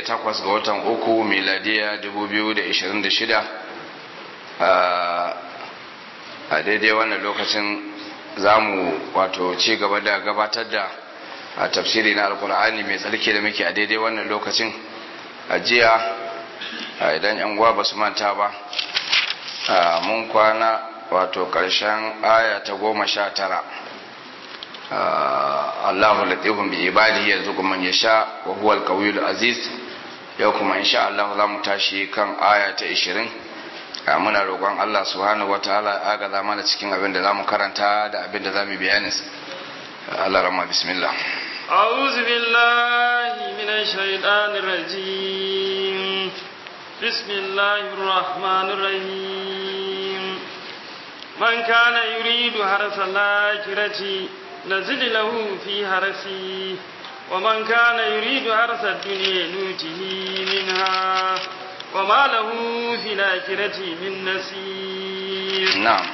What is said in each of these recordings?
takwas ga watan uku miladiya 2026 a daidai wannan lokacin za mu wato ci gaba da gabatar da a tafsiri na alkur'ani mai tsarki da muke a daidai wannan lokacin a jiya idan yan uwa ba su manta ba mun kwana wato ƙarshen aya ta goma sha tara Allahu latifun bi ibadihi yarzuqu man yasha wa huwa al aziz yau kuma insha Allah za mu tashi kan aya ta 20 muna roƙon Allah subhanahu wataala ya agaza mana cikin abin da zamu karanta da abin da zamu bayani Allah rahma bismillah أعوذ بالله من الشيطان الرجيم بسم الله الرحمن الرحيم من كان يريد حرث الآخرة نزل له في حرثه ومن كان يريد حرث الدنيا نوته منها وما له في الآخرة من نصير نعم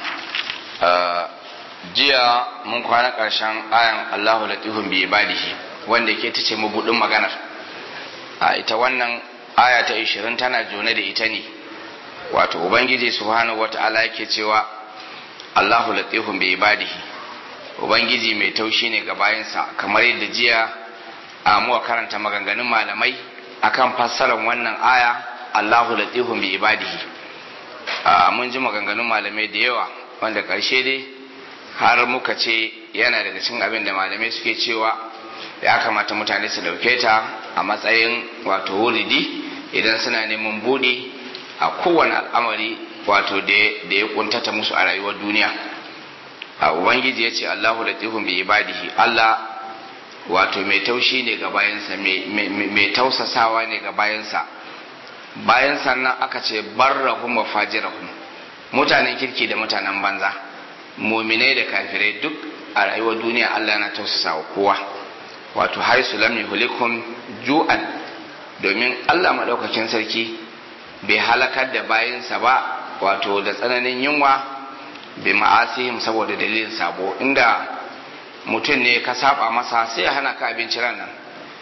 jiya mun kwana ƙarshen ayan Allahu latifun bi ibadihi wanda ke ta ce mabudin maganar a ita wannan aya ta 20 tana jone da ita ne wato ubangiji subhanahu wata'ala yake cewa Allahu latifun bi ibadihi ubangiji mai taushi ne ga bayansa kamar yadda jiya a muwa karanta maganganun malamai akan fassarar wannan aya Allahu latifun bi ibadihi mun ji maganganun malamai da yawa wanda ƙarshe dai har muka ce yana daga cikin abin da malamai suke cewa ya kamata mutane su dauke ta a matsayin wato wuridi idan suna neman buɗe a kowane al'amari wato da ya kuntata musu a rayuwar duniya a ubangiji ya ce allahu latifun bi ibadihi allah wato mai taushi ne ga bayansa mai tausasawa ne ga bayansa bayan sannan aka ce barrahum wa fajirahum mutanen kirki da mutanen banza muminai da kafirai duk a rayuwar duniya Allah na tausasa wa kowa wato har su lam yuhlikum ju'an domin Allah madaukakin sarki bai halakar da bayansa ba wato da tsananin yunwa bi ma'asihim saboda dalilin sabo inda mutum ne ka saba masa sai ya hana ka abinci ran nan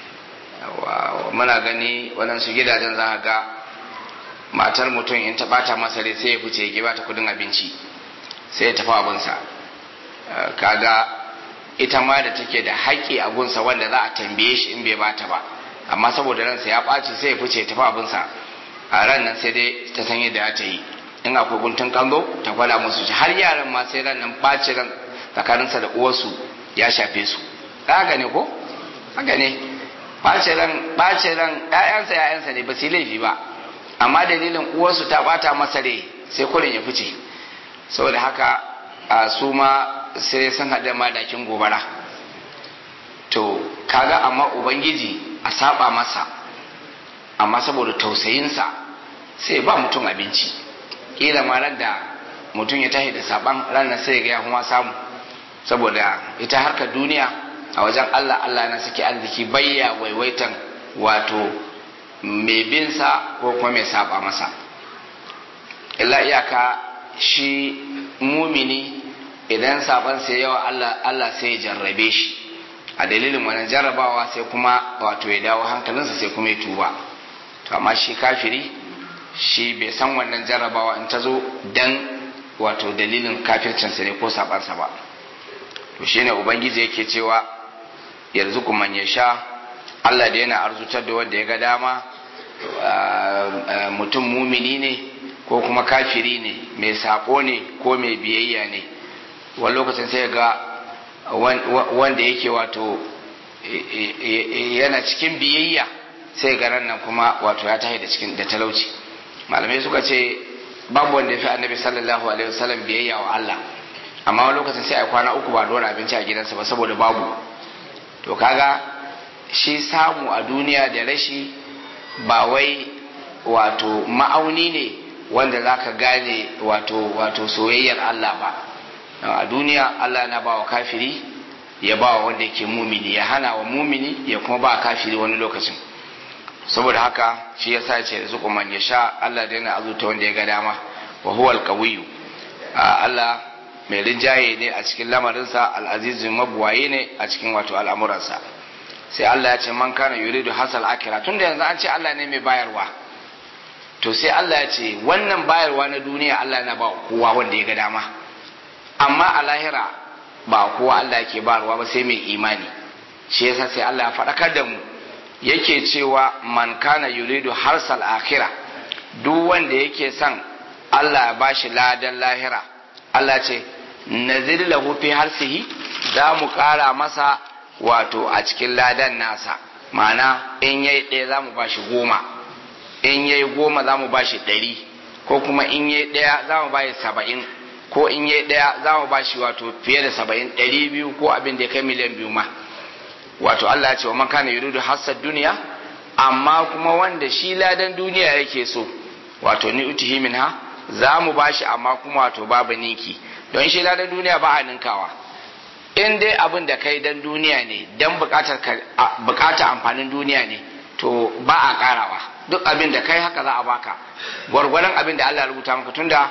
muna gani waɗansu gidajen za ga matar mutum in ta bata masa rai sai ya fice ya ba ta kudin abinci sai ya tafi abinsa kaga ita ma da take da haƙƙi a gunsa wanda za a tambaye shi in bai bata ba amma saboda ransa ya ɓaci sai ya fice tafi abinsa a ran nan sai dai ta san yadda ta yi in akwai guntun kanzo ta gwada musu shi har yaran ma sai ran nan ɓaci ran tsakaninsa da uwarsu ya shafe su haka ne ko haka ne ɓaci ran ɓaci ran ƴaƴansa ƴaƴansa ne ba su yi laifi ba amma dalilin uwarsu ta ɓata masa rai sai kurin ya fice saboda haka a su ma sai sun haɗa madakin gobara to kaga amma ubangiji a saba masa amma saboda tausayinsa sai ba mutum abinci ƙila ma da mutum ya tashi da saban ranar sai ga ya kuma samu saboda ita harkar duniya a wajen Allah Allah na saki arziki bayya waiwaitan wato mai binsa ko kuma mai saba masa illa iyaka shi mumini idan saban sai yawa Allah Allah sai ya jarrabe shi a dalilin wannan jarrabawa sai kuma wato ya dawo hankalinsa sai kuma ya tuba to amma shi kafiri shi bai san wannan jarrabawa in ta zo dan wato dalilin kafircinsa ne ko sabansa ba to shine ubangiji yake cewa yanzu kuma ya sha Allah da yana arzutar da wanda ya ga dama mutum mumini ne ko kuma kafiri ne mai sako ne ko mai biyayya ne wani lokacin sai ga wanda yake wato yana cikin biyayya sai ga nan kuma wato ya tahi da cikin da talauci malamai suka ce babu wanda ya fi annabi sallallahu alaihi wasallam biyayya wa Allah amma wani lokacin sai a kwana uku ba dora abinci a gidansa ba saboda babu to kaga shi samu a duniya da rashi ba wai wato ma'auni ne wanda za ka gane wato wato soyayyar Allah ba a duniya Allah na ba wa kafiri ya ba wa wanda yake mumini ya hana wa mumini ya kuma ba kafiri wani lokacin saboda haka shi yasa ya ce rizuku man ya sha Allah da yana azuta wanda ya ga dama wa huwa alqawiyyu Allah mai rinjaye ne a cikin lamarinsa al'azizu mabuwaye ne a cikin wato al'amuransa sai Allah ya ce man kana yuridu hasal akira tunda yanzu an ce Allah ne mai bayarwa to sai Allah ya ce wannan bayarwa na duniya Allah yana ba kowa wanda ya ga dama amma a lahira ba kowa Allah yake bayarwa ba sai mai imani shi yasa sai Allah ya faɗakar da mu yake cewa man kana yuridu harsal akira duk wanda yake son Allah ya bashi ladan lahira Allah ce nazir lahu fi harsihi za mu ƙara masa wato a cikin ladan nasa ma'ana in yayi ɗaya za mu bashi goma in yayi goma za mu bashi ɗari ko kuma in yayi ɗaya za mu bashi saba'in ko in yayi ɗaya za mu bashi wato fiye da saba'in ɗari biyu ko abin da ya kai miliyan biyu ma wato Allah ya ce wa man kana yuridu hassad duniya amma kuma wanda shi ladan duniya yake so wato ni utihi minha za mu bashi amma kuma wato babu ninki don shi ladan duniya ba a ninkawa in dai abin da kai dan duniya ne dan bukatar bukata amfanin duniya ne to ba a karawa duk abin da kai haka za a baka gwargwadon abin da Allah ya rubuta maka tunda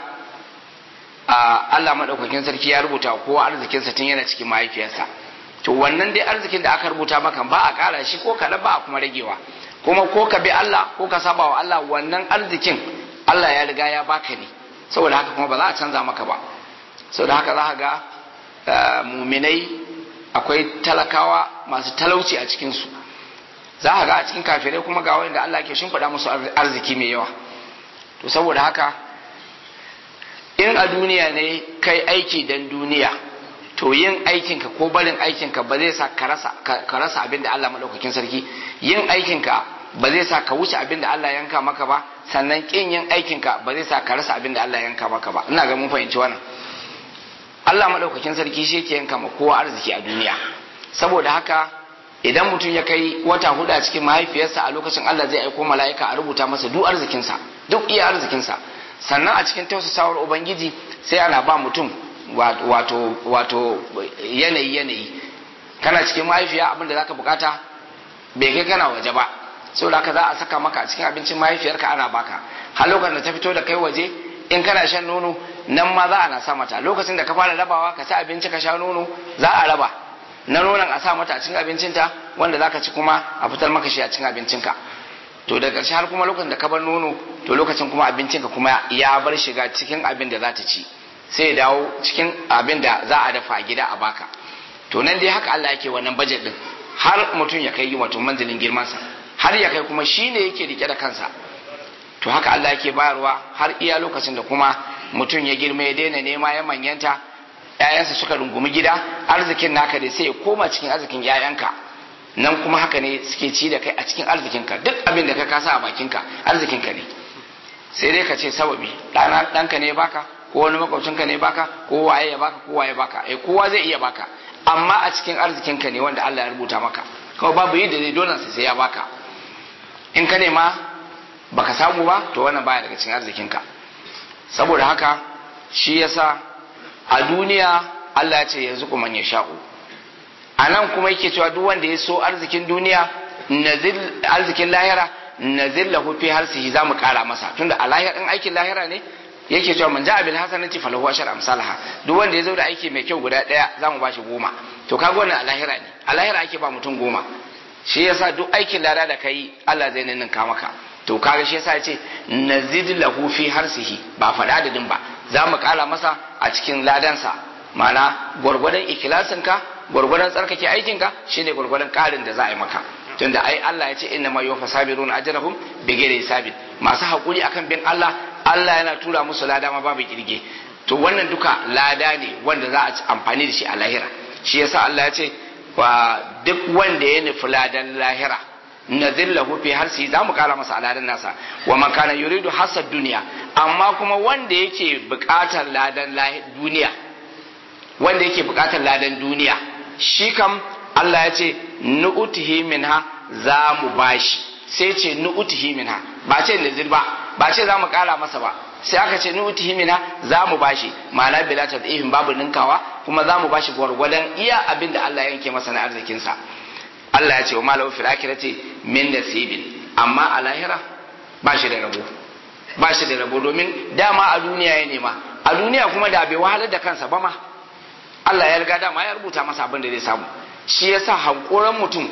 Allah madaukakin sarki ya rubuta kowa arzikinsa tun yana cikin mahaifiyarsa to wannan dai arzikin da aka rubuta maka ba a kara shi ko kaɗan ba a kuma ragewa kuma ko ka bi Allah ko ka saba wa Allah wannan arzikin Allah ya riga ya baka ne saboda haka kuma ba za a canza maka ba saboda haka za ka ga muminai akwai talakawa masu talauci a cikinsu za ka ga a cikin kafirai kuma ga wanda Allah ke shimfiɗa musu arziki mai yawa to saboda haka in a duniya ne kai aiki dan duniya to yin aikinka ko barin aikinka ba zai sa ka rasa abin da Allah maɗaukakin sarki yin aikinka ba zai sa ka wuce abin da Allah yanka maka ba sannan kin yin aikinka ba zai sa ka rasa abin da Allah yanka maka ba ina ga mun fahimci wannan Allah maɗaukakin sarki shi yake yanka ma kowa arziki a duniya saboda haka idan mutum ya kai wata hudu a cikin mahaifiyarsa a lokacin Allah zai aiko mala'ika a rubuta masa duk arzikinsa duk iya arzikinsa sannan a cikin tausasawar ubangiji sai ana ba mutum wato wato yanayi yanayi kana cikin mahaifiya abinda zaka bukata bai kai kana waje ba saboda haka za a saka maka a cikin abincin mahaifiyarka ana baka har lokacin da ta fito da kai waje in kana shan nono nan ma za a na sa mata lokacin da ka fara rabawa ka ci abinci ka sha nono za a raba na nonon a sa mata a cikin abincinta wanda zaka ci kuma a fitar maka shi a cikin abincinka to da ƙarshe har kuma lokacin da ka bar nono to lokacin kuma abincinka kuma ya bar shiga cikin abin da za ta ci sai ya dawo cikin abin da za a dafa a gida a baka to nan dai haka Allah yake wannan budget din har mutum ya kai wato manzilin girmansa har ya kai kuma shi ne yake rike da kansa to haka Allah yake bayarwa har iya lokacin da kuma mutum ya girma ya daina nema ya manyanta ƴaƴansa suka rungumi gida arzikin naka dai sai ya koma cikin arzikin ƴaƴanka nan kuma haka ne suke ci da kai a cikin arzikinka duk abin da ka kasa a bakinka arzikinka ne sai dai ka ce sababi ɗana ɗanka ne baka ko wani makwabcinka ne baka ko waye ya baka ko waye baka eh kowa zai iya baka amma a cikin arzikinka ne wanda Allah ya rubuta maka kawai babu yadda zai dole sai ya baka in ka nema baka samu ba to wannan baya daga cikin arzikinka saboda haka shi yasa a duniya Allah ya ce yanzu kuma ya sha'u a nan kuma yake cewa duk wanda ya so arzikin duniya nazil arzikin lahira nazil lahu fi harsihi zamu kara masa tunda a lahira in aikin lahira ne yake cewa man ja'a bil hasanati falahu ashar amsalha duk wanda ya zo da aiki mai kyau guda daya zamu bashi goma to kaga wannan a lahira ne a lahira ake ba mutum goma shi yasa duk aikin lada da kai Allah zai ninninka maka to kaga shi yasa yace nazid lahu fi harsihi ba faɗa adadin ba za mu kara masa a cikin ladansa ma'ana gwargwadon ikilasinka gwargwadon tsarkake aikinka shine gwargwadon karin da za a yi maka tunda ai Allah ya ce inna ma yuwaffa sabiruna ajrahum bighairi hisabin masu hakuri akan bin Allah Allah yana tura musu lada ma babu kirge to wannan duka lada ne wanda za a ci amfani da shi a lahira shi yasa Allah ya ce wa duk wanda ya nufi ladan lahira nazillahu fi harsi za mu kara masa aladan nasa wa man kana yuridu hasad duniya amma kuma wanda yake bukatar ladan duniya wanda yake bukatar ladan duniya shi kam Allah ya ce nu'utihi minha za mu bashi sai ce nu'utihi minha ba ce nazil ba ba ce za mu kara masa ba sai aka ce nu'utihi minha za mu bashi ma'ana bila tadihim babu ninkawa kuma za mu bashi gwargwadon iya abin da Allah ya yanke masa na arzikinsa Allah ya ce wa malahu fil akhirati min nasibin amma a lahira ba shi da rabo ba shi da rabo domin dama a duniya ya nema a duniya kuma da bai wahalar da kansa ba ma Allah ya riga dama ya rubuta masa abin da zai samu shi yasa hankoran mutum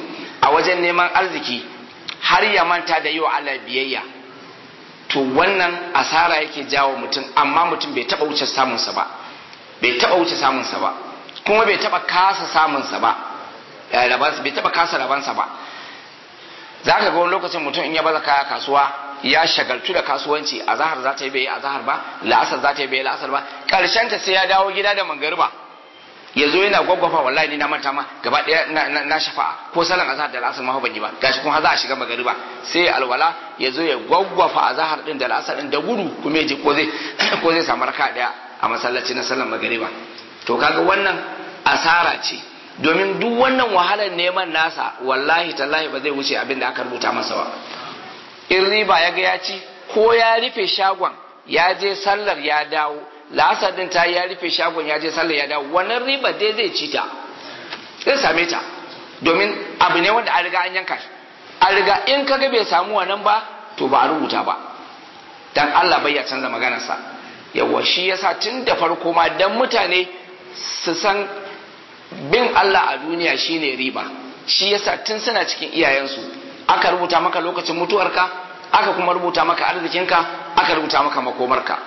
a wajen neman arziki har ya manta da yi wa Allah biyayya to wannan asara yake jawo mutum amma mutum bai taba wuce samunsa ba bai taba wuce samunsa ba kuma bai taba kasa samunsa ba bai taba kasa rabansa ba za ka ga wani lokacin mutum in ya baza kaya kasuwa ya shagaltu da kasuwanci a zahar za ta yi bai a zahar ba la'asar za ta yi bai la'asar ba karshen ta sai ya dawo gida da mangariba ya zo yana gwaggwafa wallahi ni na manta ma gaba daya na shafa'a ko salan azhar da la'asar ma ban yi ba gashi kuma za a shiga magariba sai alwala ya zo ya gwaggwafa azhar din da la'asar din da gudu kuma ya je ko zai ko zai samu raka daya a masallaci na sallan magariba to kaga wannan asara ce domin duk wannan wahalar neman nasa wallahi tallahi ba zai wuce abin da aka rubuta masa ba in riba ya ga ya ci ko ya rufe shagon ya je sallar ya dawo la'asar din ta ya rufe shagon ya je sallar ya dawo wannan riba dai zai ci ta zai same ta domin abu ne wanda an riga an yanka an riga in kaga bai samu wannan ba to ba a rubuta ba dan Allah bai ya canza maganarsa yawa shi yasa tun da farko ma dan mutane su san bin Allah a duniya shine riba shi yasa tun suna cikin iyayensu aka rubuta maka lokacin mutuwarka aka kuma rubuta maka arzikinka aka rubuta maka makomarka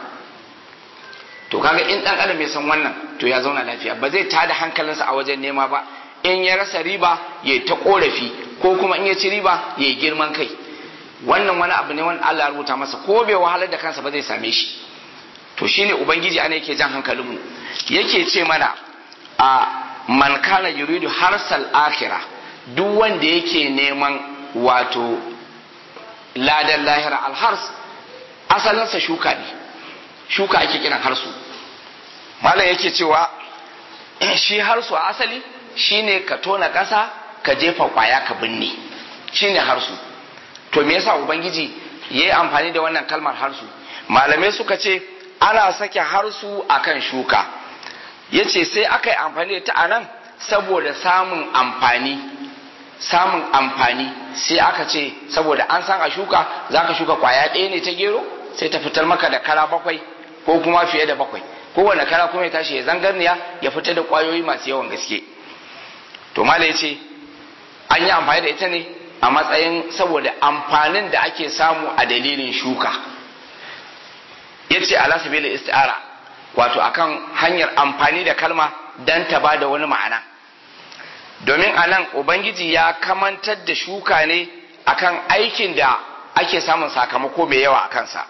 to kaga in dan adam ya san wannan to ya zauna lafiya ba zai tada hankalinsa a wajen nema ba in ya rasa riba ya ta korafi ko kuma in ya ci riba ya girman kai wannan wani abu ne wanda Allah ya rubuta masa ko bai wahalar da kansa ba zai same shi to shine ubangiji ana yake jan hankalinmu yake ce mana a man kana yuridu harsal akhirah duk wanda yake neman wato ladan lahira alhars asalinsa shuka ne shuka ake kiran harsu malam yake cewa shi harsu a asali shine ka tona ƙasa ka jefa ƙwaya ka binne shine harsu to me yasa ubangiji ya yi amfani da wannan kalmar harsu malamai suka ce ana sake harsu akan shuka ya ce sai aka yi amfani da ta a nan saboda samun amfani samun amfani sai aka ce saboda an san a shuka za ka shuka kwaya ɗaya ne ta gero sai ta fitar maka da kara bakwai ko kuma fiye da bakwai kowane kara kuma ya tashi ya zangarniya ya fitar da kwayoyi masu yawan gaske to mala ya ce an yi amfani da ita ne a matsayin saboda amfanin da ake samu a dalilin shuka ya ce ala sabila isti'ara wato akan hanyar amfani da kalma dan ta ba da wani ma'ana domin a nan ubangiji ya kamantar da shuka ne akan aikin da ake samun sakamako mai yawa a kansa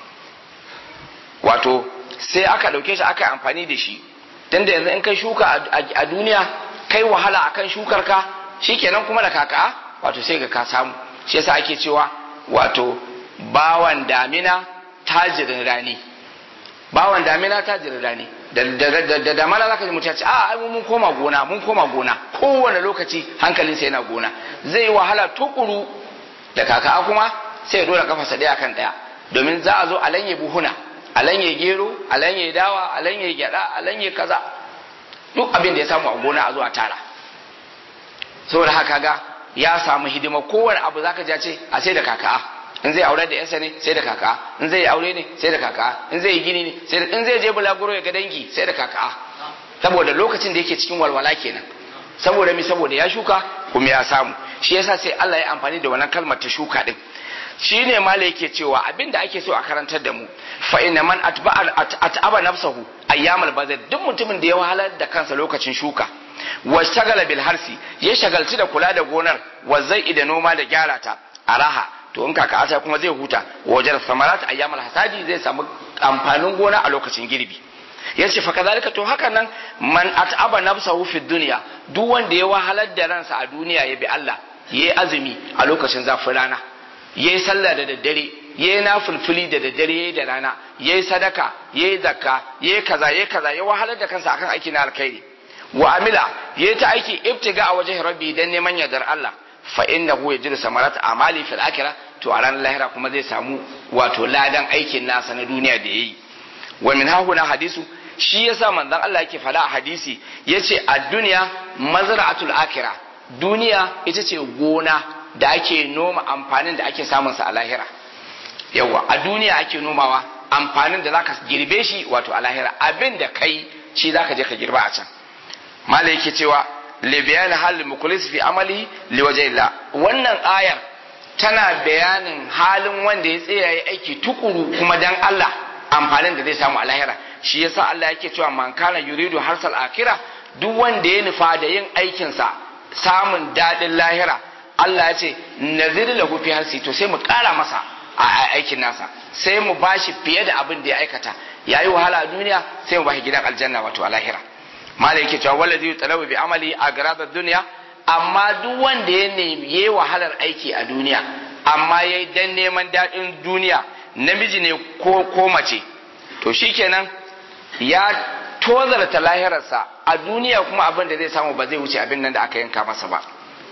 wato sai aka ɗauke shi aka amfani da shi don da yanzu in kai shuka a duniya kai wahala akan shukar ka shikenan kuma da kaka wato sai ga ka samu shi yasa ake cewa wato bawan damina tajirin rani bawan damina tajirin rani da damana zaka ji mutum ya ce a mun koma gona mun koma gona kowane lokaci hankalinsa yana gona zai wahala tukuru da kaka kuma sai ya dora kafarsa daya kan daya domin za a zo a lanye buhuna a lanye gero a lanye dawa a lanye gyada a lanye kaza duk abin da ya samu a gona a zo a tara saboda haka ga ya samu hidima kowane abu zaka ji ce a sai da kaka in zai aure da yansa ne sai da kaka in zai aure ne sai da kaka in zai yi gini ne sai da in zai je bulaguro ya ga dangi sai da kaka saboda lokacin da yake cikin walwala kenan saboda mi saboda ya shuka kuma ya samu shi yasa sai Allah ya amfani da wannan kalmar ta shuka din shi ne mala yake cewa abinda ake so a karantar da mu fa inna man at'aba nafsahu ayyamal bazar duk mutumin da ya wahalar da kansa lokacin shuka wa shagala bil harsi ya shagalci da kula da gonar wa zai da noma da gyara ta araha to in kaka ata kuma zai huta wajen samarat ayyamal hasadi zai samu amfanin gona a lokacin girbi yace fa kazalika to haka nan man at'aba nafsahu fi dunya duk wanda ya wahalar da ransa a duniya ya bi Allah yayi azumi a lokacin zafin rana yayi sallah da daddare yayi nafilfili da daddare yayi da rana yayi sadaka yayi zakka yayi kaza yayi kaza ya wahalar da kansa akan aiki na alkhairi wa amila yayi ta aiki ibtiga a wajen rabbi dan neman yardar Allah fa innahu yajidu samarat amali fil akhirah to a ranar lahira kuma zai samu wato ladan aikin nasa na duniya da yayi wa min hahuna hadisu shi yasa manzon Allah yake fada a hadisi yace a duniya mazra'atul akhirah duniya ita ce gona da ake noma amfanin da ake samun sa a lahira yawa a duniya ake nomawa amfanin da zaka girbe shi wato a lahira abin da kai shi zaka je ka girba a can mala yake cewa li bayan hal mukhlis fi amali li wajhillah wannan ayar tana bayanin halin wanda ya tsaya ya aiki tukuru kuma dan Allah amfanin da zai samu a lahira shi yasa Allah yake cewa man kana yuridu harsal akhirah duk wanda ya nufa da yin aikinsa samun daɗin lahira Allah ya ce nazir lahu fi harsi to sai mu ƙara masa a aikin nasa sai mu bashi fiye da abin da ya aikata yayi wahala a duniya sai mu bashi gidan aljanna wato a lahira malai yake cewa wallazi yutalabu bi amali a garadar duniya amma duk wanda ya nemi yayi wahalar aiki a duniya amma yayi dan neman daɗin duniya namiji ne ko ko mace to shikenan ya tozarta lahirarsa a duniya kuma abin da zai samu ba zai wuce abin nan da aka yanka masa ba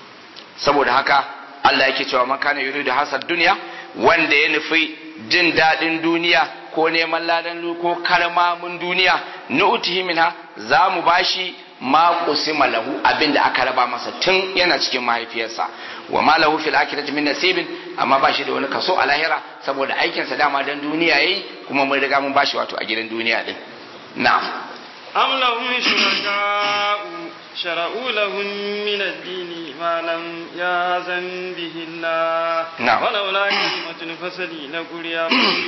saboda haka Allah yake cewa man kana yuridu hasad duniya wanda ya nufi jin daɗin duniya ko neman ladan ko karmamin duniya nu'tihi minha za mu bashi ma qusima lahu abin da aka raba masa tun yana cikin mahaifiyarsa wa ma lahu fil akhirati min nasibin amma ba shi da wani kaso a lahira saboda aikinsa dama dan duniya yayi kuma mun riga mun bashi wato a gidan duniya din na'am أم لهم شركاء شرعوا لهم من الدين ما لم يأذن به الله نعم. ولولا كلمة الفصل لقضي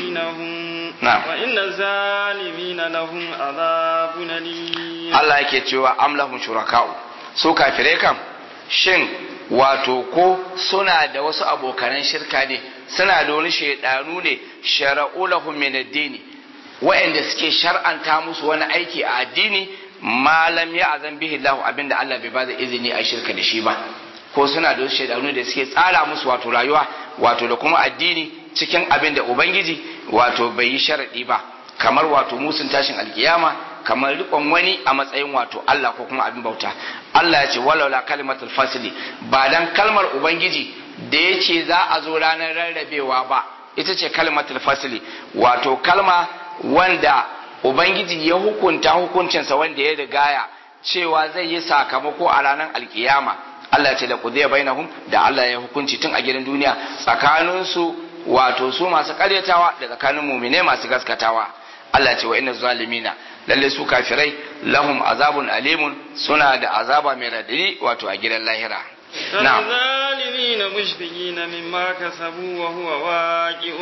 بينهم نعم. وإن الظالمين لهم عذاب أليم Allah yake cewa amlahum shuraka'u su kafirai kam shin wato ko suna da wasu abokanan shirka ne suna da wani shaidanu ne shara'u lahum min ad-dini wa'anda suke shar'anta musu wani aiki a addini malam ya azan bihi Allah abinda Allah bai bada izini a shirka da shi ba ko suna da wasu shaidanu da suke tsara musu wato rayuwa wato da kuma addini cikin abin da ubangiji wato bai yi sharadi ba kamar wato musun tashin alkiyama kamar rikon wani a matsayin wato Allah ko kuma abin bauta Allah ya ce walaula kalimatul fasli ba dan kalmar ubangiji da ya ce za a zo ranar rarrabewa ba ita ce kalimatul fasli wato kalma wanda ubangiji ya hukunta hukuncinsa wanda ya rigaya cewa zai yi sakamako a ranar alkiyama Allah ya ce da kudiya bainahum da Allah ya hukunci tun a gidan duniya tsakaninsu wato su masu karyatawa da tsakanin mumine masu gaskatawa Allah ce wa inna zalimina lalle su kafirai lahum azabun alimun suna da azaba mai radadi wato a gidan lahira na'am الظالمين مشفقين مما كسبوا وهو واقع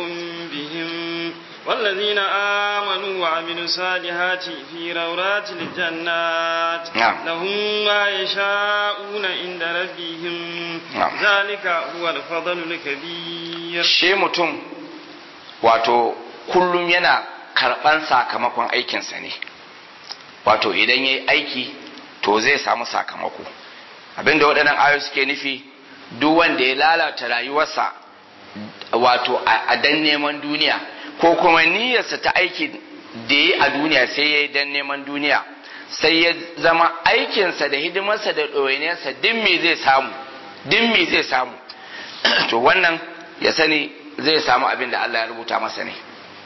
بهم والذين آمنوا وعملوا الصالحات في روضات الجنات نعم. لهم ما يشاءون عند ربهم نعم. ذلك هو الفضل الكبير shi mutum wato kullum yana karɓan sakamakon aikinsa ne wato idan ya yi aiki to zai samu sakamako abinda waɗannan ayo suke nufi duk wanda ya lalata rayuwarsa wato a a dan neman duniya ko kuma niyyarsa ta aiki da ya yi a duniya sai ya yi dan neman duniya sai ya zama aikinsa da hidimarsa da ɗoyiniyarsa din me zai samu din me zai samu to wannan ya sani zai samu abin da Allah ya rubuta masa ne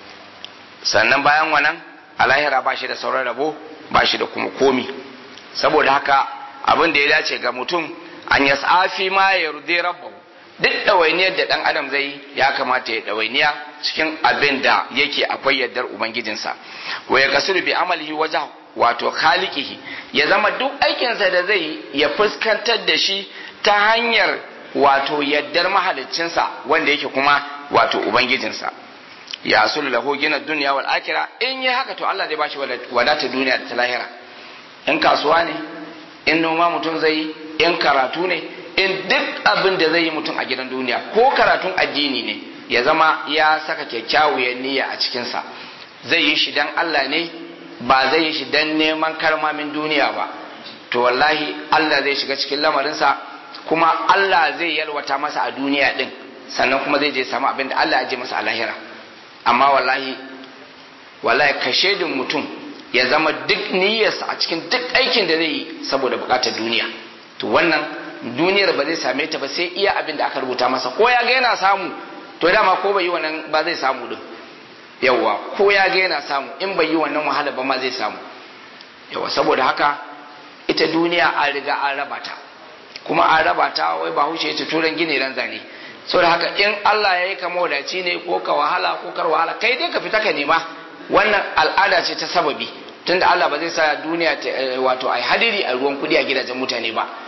sannan bayan wannan a lahira ba shi da sauran rabo ba shi da kuma komi saboda haka abin da ya dace ga mutum an ya tsafi ma ya rude rabbahu duk ɗawainiyar da ɗan adam zai yi ya kamata ya ɗawainiya cikin abin da yake akwai yardar ubangijinsa wa ya kasuru bi amalihi wajen wato khaliqihi ya zama duk aikinsa da zai yi ya fuskantar da shi ta hanyar wato yaddar mahaliccinsa wanda yake kuma wato ubangijinsa ya asulu lahu gina duniya wal akira in yi haka to Allah zai bashi wadata duniya da ta lahira in kasuwa ne in noma mutum zai yi in karatu ne in duk abin da zai yi mutum a gidan duniya ko karatun addini ne ya zama ya saka kyakkyawar niyya a cikinsa zai yi shi dan Allah ne ba zai yi shi dan neman karmamin duniya ba to wallahi Allah zai shiga cikin lamarinsa kuma Allah zai yalwata masa a duniya din sannan kuma zai je samu abin da Allah ya je masa a lahira amma wallahi wallahi ka shaidin mutum ya zama duk niyyarsa a cikin duk aikin da zai yi saboda bukatar duniya to wannan duniyar ba zai same ta ba sai iya abin da aka rubuta masa ko ya ga yana samu to dama ko bai yi wannan ba zai samu din yawa ko ya ga yana samu in bai yi wannan wahala ba ma zai samu yawa saboda haka ita duniya an riga an raba ta kuma an raba ta wai ba hushe ta turan gini ran zane saboda haka in Allah ya yi ka mawadaci ne ko ka wahala ko kar wahala kai dai ka fita ka nema wannan al'ada ce ta sababi tunda Allah ba zai sa duniya ta wato ai hadiri a ruwan kudi a gidajen mutane ba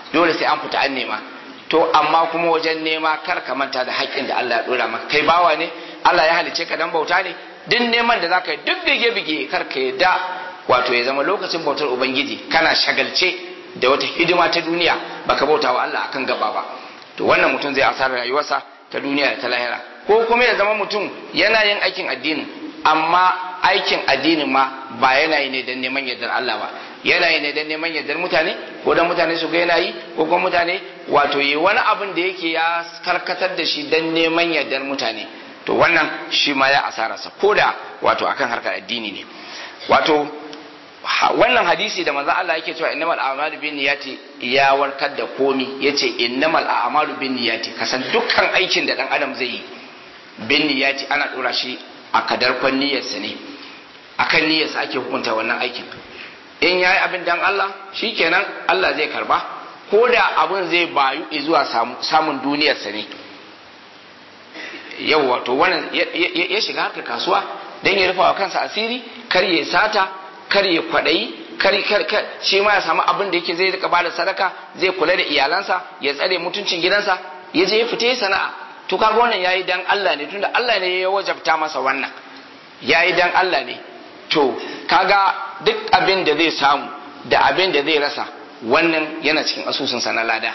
dole sai an fita an nema to amma kuma wajen nema kar ka manta da haƙƙin da Allah ya dora maka kai bawa ne Allah ya halice ka dan bauta ne duk neman da zaka yi duk bige bige kar ka yadda wato ya zama lokacin bautar ubangiji kana shagalce da wata hidima ta duniya baka bauta wa Allah akan gaba ba to wannan mutum zai asara rayuwarsa ta duniya da ta lahira ko kuma ya zama mutum yana yin aikin addinin amma aikin addinin ma ba yana yi ne don neman yardar Allah ba yana yi ne don neman yardar mutane ko don mutane su ga yana yi ko kuma mutane wato yi wani abin da yake ya karkatar da shi don neman yardar mutane to wannan shi ma ya asararsa ko da wato akan harkar addini ne wato wannan hadisi da manzo Allah yake cewa innamal a'malu binniyati ya warkar da komi yace innamal a'malu binniyati kasan dukkan aikin da dan adam zai yi binniyati ana dora shi a kadarkon niyyarsa ne akan niyyarsa ake hukunta wannan aikin in yayi abin dan Allah shikenan Allah zai karba ko da abin zai bayu zuwa samun duniyarsa ne yau wato wannan ya shiga harkar kasuwa dan ya rufa wa kansa asiri kar ya sata kar ya kwaɗayi kar kar shi ma ya samu abin da yake zai rika bada sadaka zai kula da iyalansa ya tsare mutuncin gidansa ya je ya fita sana'a to kaga wannan yayi dan Allah ne tunda Allah ne ya wajabta masa wannan yayi dan Allah ne to kaga duk abin da zai samu da abin da zai rasa wannan yana cikin asusun sa na lada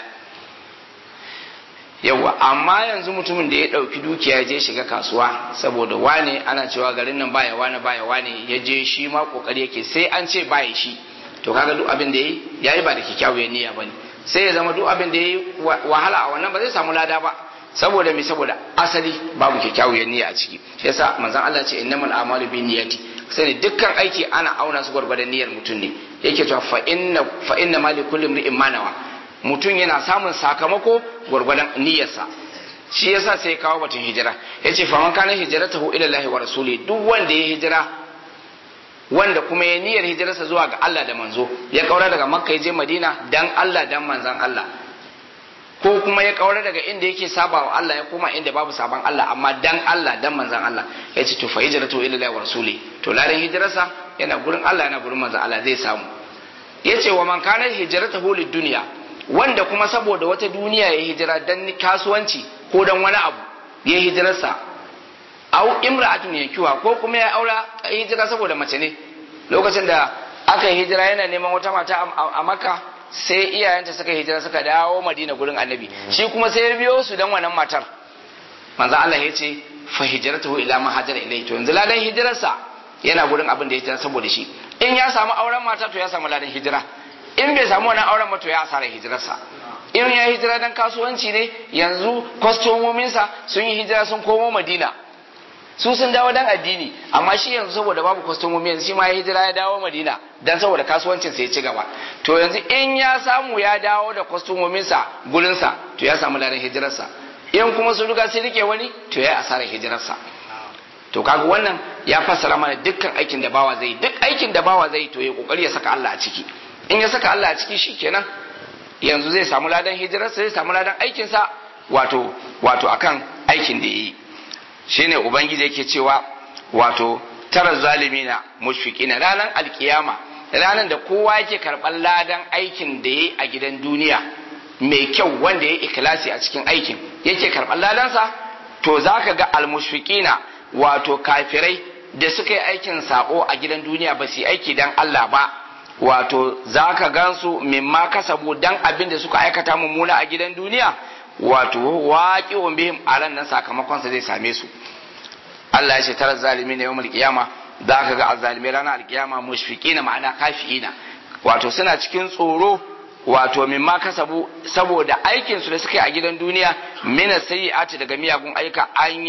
yawa amma yanzu mutumin da ya ɗauki dukiya je shiga kasuwa saboda wane ana cewa garin nan baya wane baya wane ya je shi ma kokari yake sai an ce baya shi to kaga duk abin da yayi yayi ba da kyakkyawar niyya bane sai ya zama duk abin da yayi wahala a wannan ba zai samu lada ba saboda me saboda asali babu kyakkyawar niyya a ciki shi yasa manzon Allah ce innamal a'malu binniyati sai dukkan aiki ana auna su gwargwadon niyyar mutum ne yake cewa fa inna fa inna ma likulli imrin ma nawa mutum yana samun sakamako gwargwadon niyyarsa shi yasa sai ya kawo batun hijira yace fa man kana hijratahu ila Allah wa rasuli duk wanda ya hijira wanda kuma ya niyyar hijirarsa zuwa ga Allah da manzo ya kaura daga Makka ya je Madina dan Allah dan manzon Allah ko kuma ya kaura daga inda yake saba wa Allah ya koma inda babu saban Allah amma dan Allah dan manzon Allah ya ce to fa hijratu ila Allah wa rasuli to ladan hijirarsa yana gurin Allah yana gurin manzon Allah zai samu yace wa man kana hijratahu lid dunya wanda kuma saboda wata duniya ya hijira dan kasuwanci ko dan wani abu ya hijirarsa au imra'atun yankiwa ko kuma ya aura hijira saboda mace ne lokacin da aka yi hijira yana neman wata mata a makka sai iyayenta suka hijira suka dawo madina gurin annabi shi kuma sai ya biyo su dan wannan matar manzo Allah ya ce fa hijratuhu ila ma hajara ilayhi to yanzu ladan hijirarsa yana gurin abin da ya hijira saboda shi in ya samu auren mata to ya samu ladan hijira in bai samu wannan auren ba to ya asara hijirarsa in ya hijira dan kasuwanci ne yanzu kwastomominsa sun yi hijira sun komo madina su sun dawo dan addini amma shi yanzu saboda babu kwastomomi yanzu shi ma ya hijira ya dawo madina dan saboda kasuwancin sa ya ci gaba to yanzu in ya samu ya dawo da kwastomominsa gurinsa to ya samu ladan hijirarsa in kuma sun riga sai rike wani to ya asara hijirarsa to kaga wannan ya fassara mana dukkan aikin da bawa zai duk aikin da bawa zai to ya kokari ya saka Allah a ciki in ya saka Allah a ciki shikenan yanzu zai samu ladan hijirarsa zai samu ladan aikinsa wato wato akan aikin da yi shine ubangiji yake cewa wato tara zalimina mushfiqina ranar alkiyama ranar da kowa yake karɓar ladan aikin da yayi a gidan duniya mai kyau wanda ya ikhlasi a cikin aikin yake karɓar ladansa to zaka ga almushfiqina wato kafirai da suka yi aikin sako a gidan duniya ba su yi aiki dan Allah ba wato za ka gansu mimma kasabu dan abin da suka aikata mummuna a gidan duniya wato waƙi wa bihim a ran nan sakamakonsa zai same su Allah ya ce tara zalimi ne yawmul qiyama za ka ga azzalimai ranar alkiyama mushfiqina ma'ana kafiina wato suna cikin tsoro wato mimma kasabu saboda aikin su da suka yi a gidan duniya mina sayyi'ati daga miyagun aika an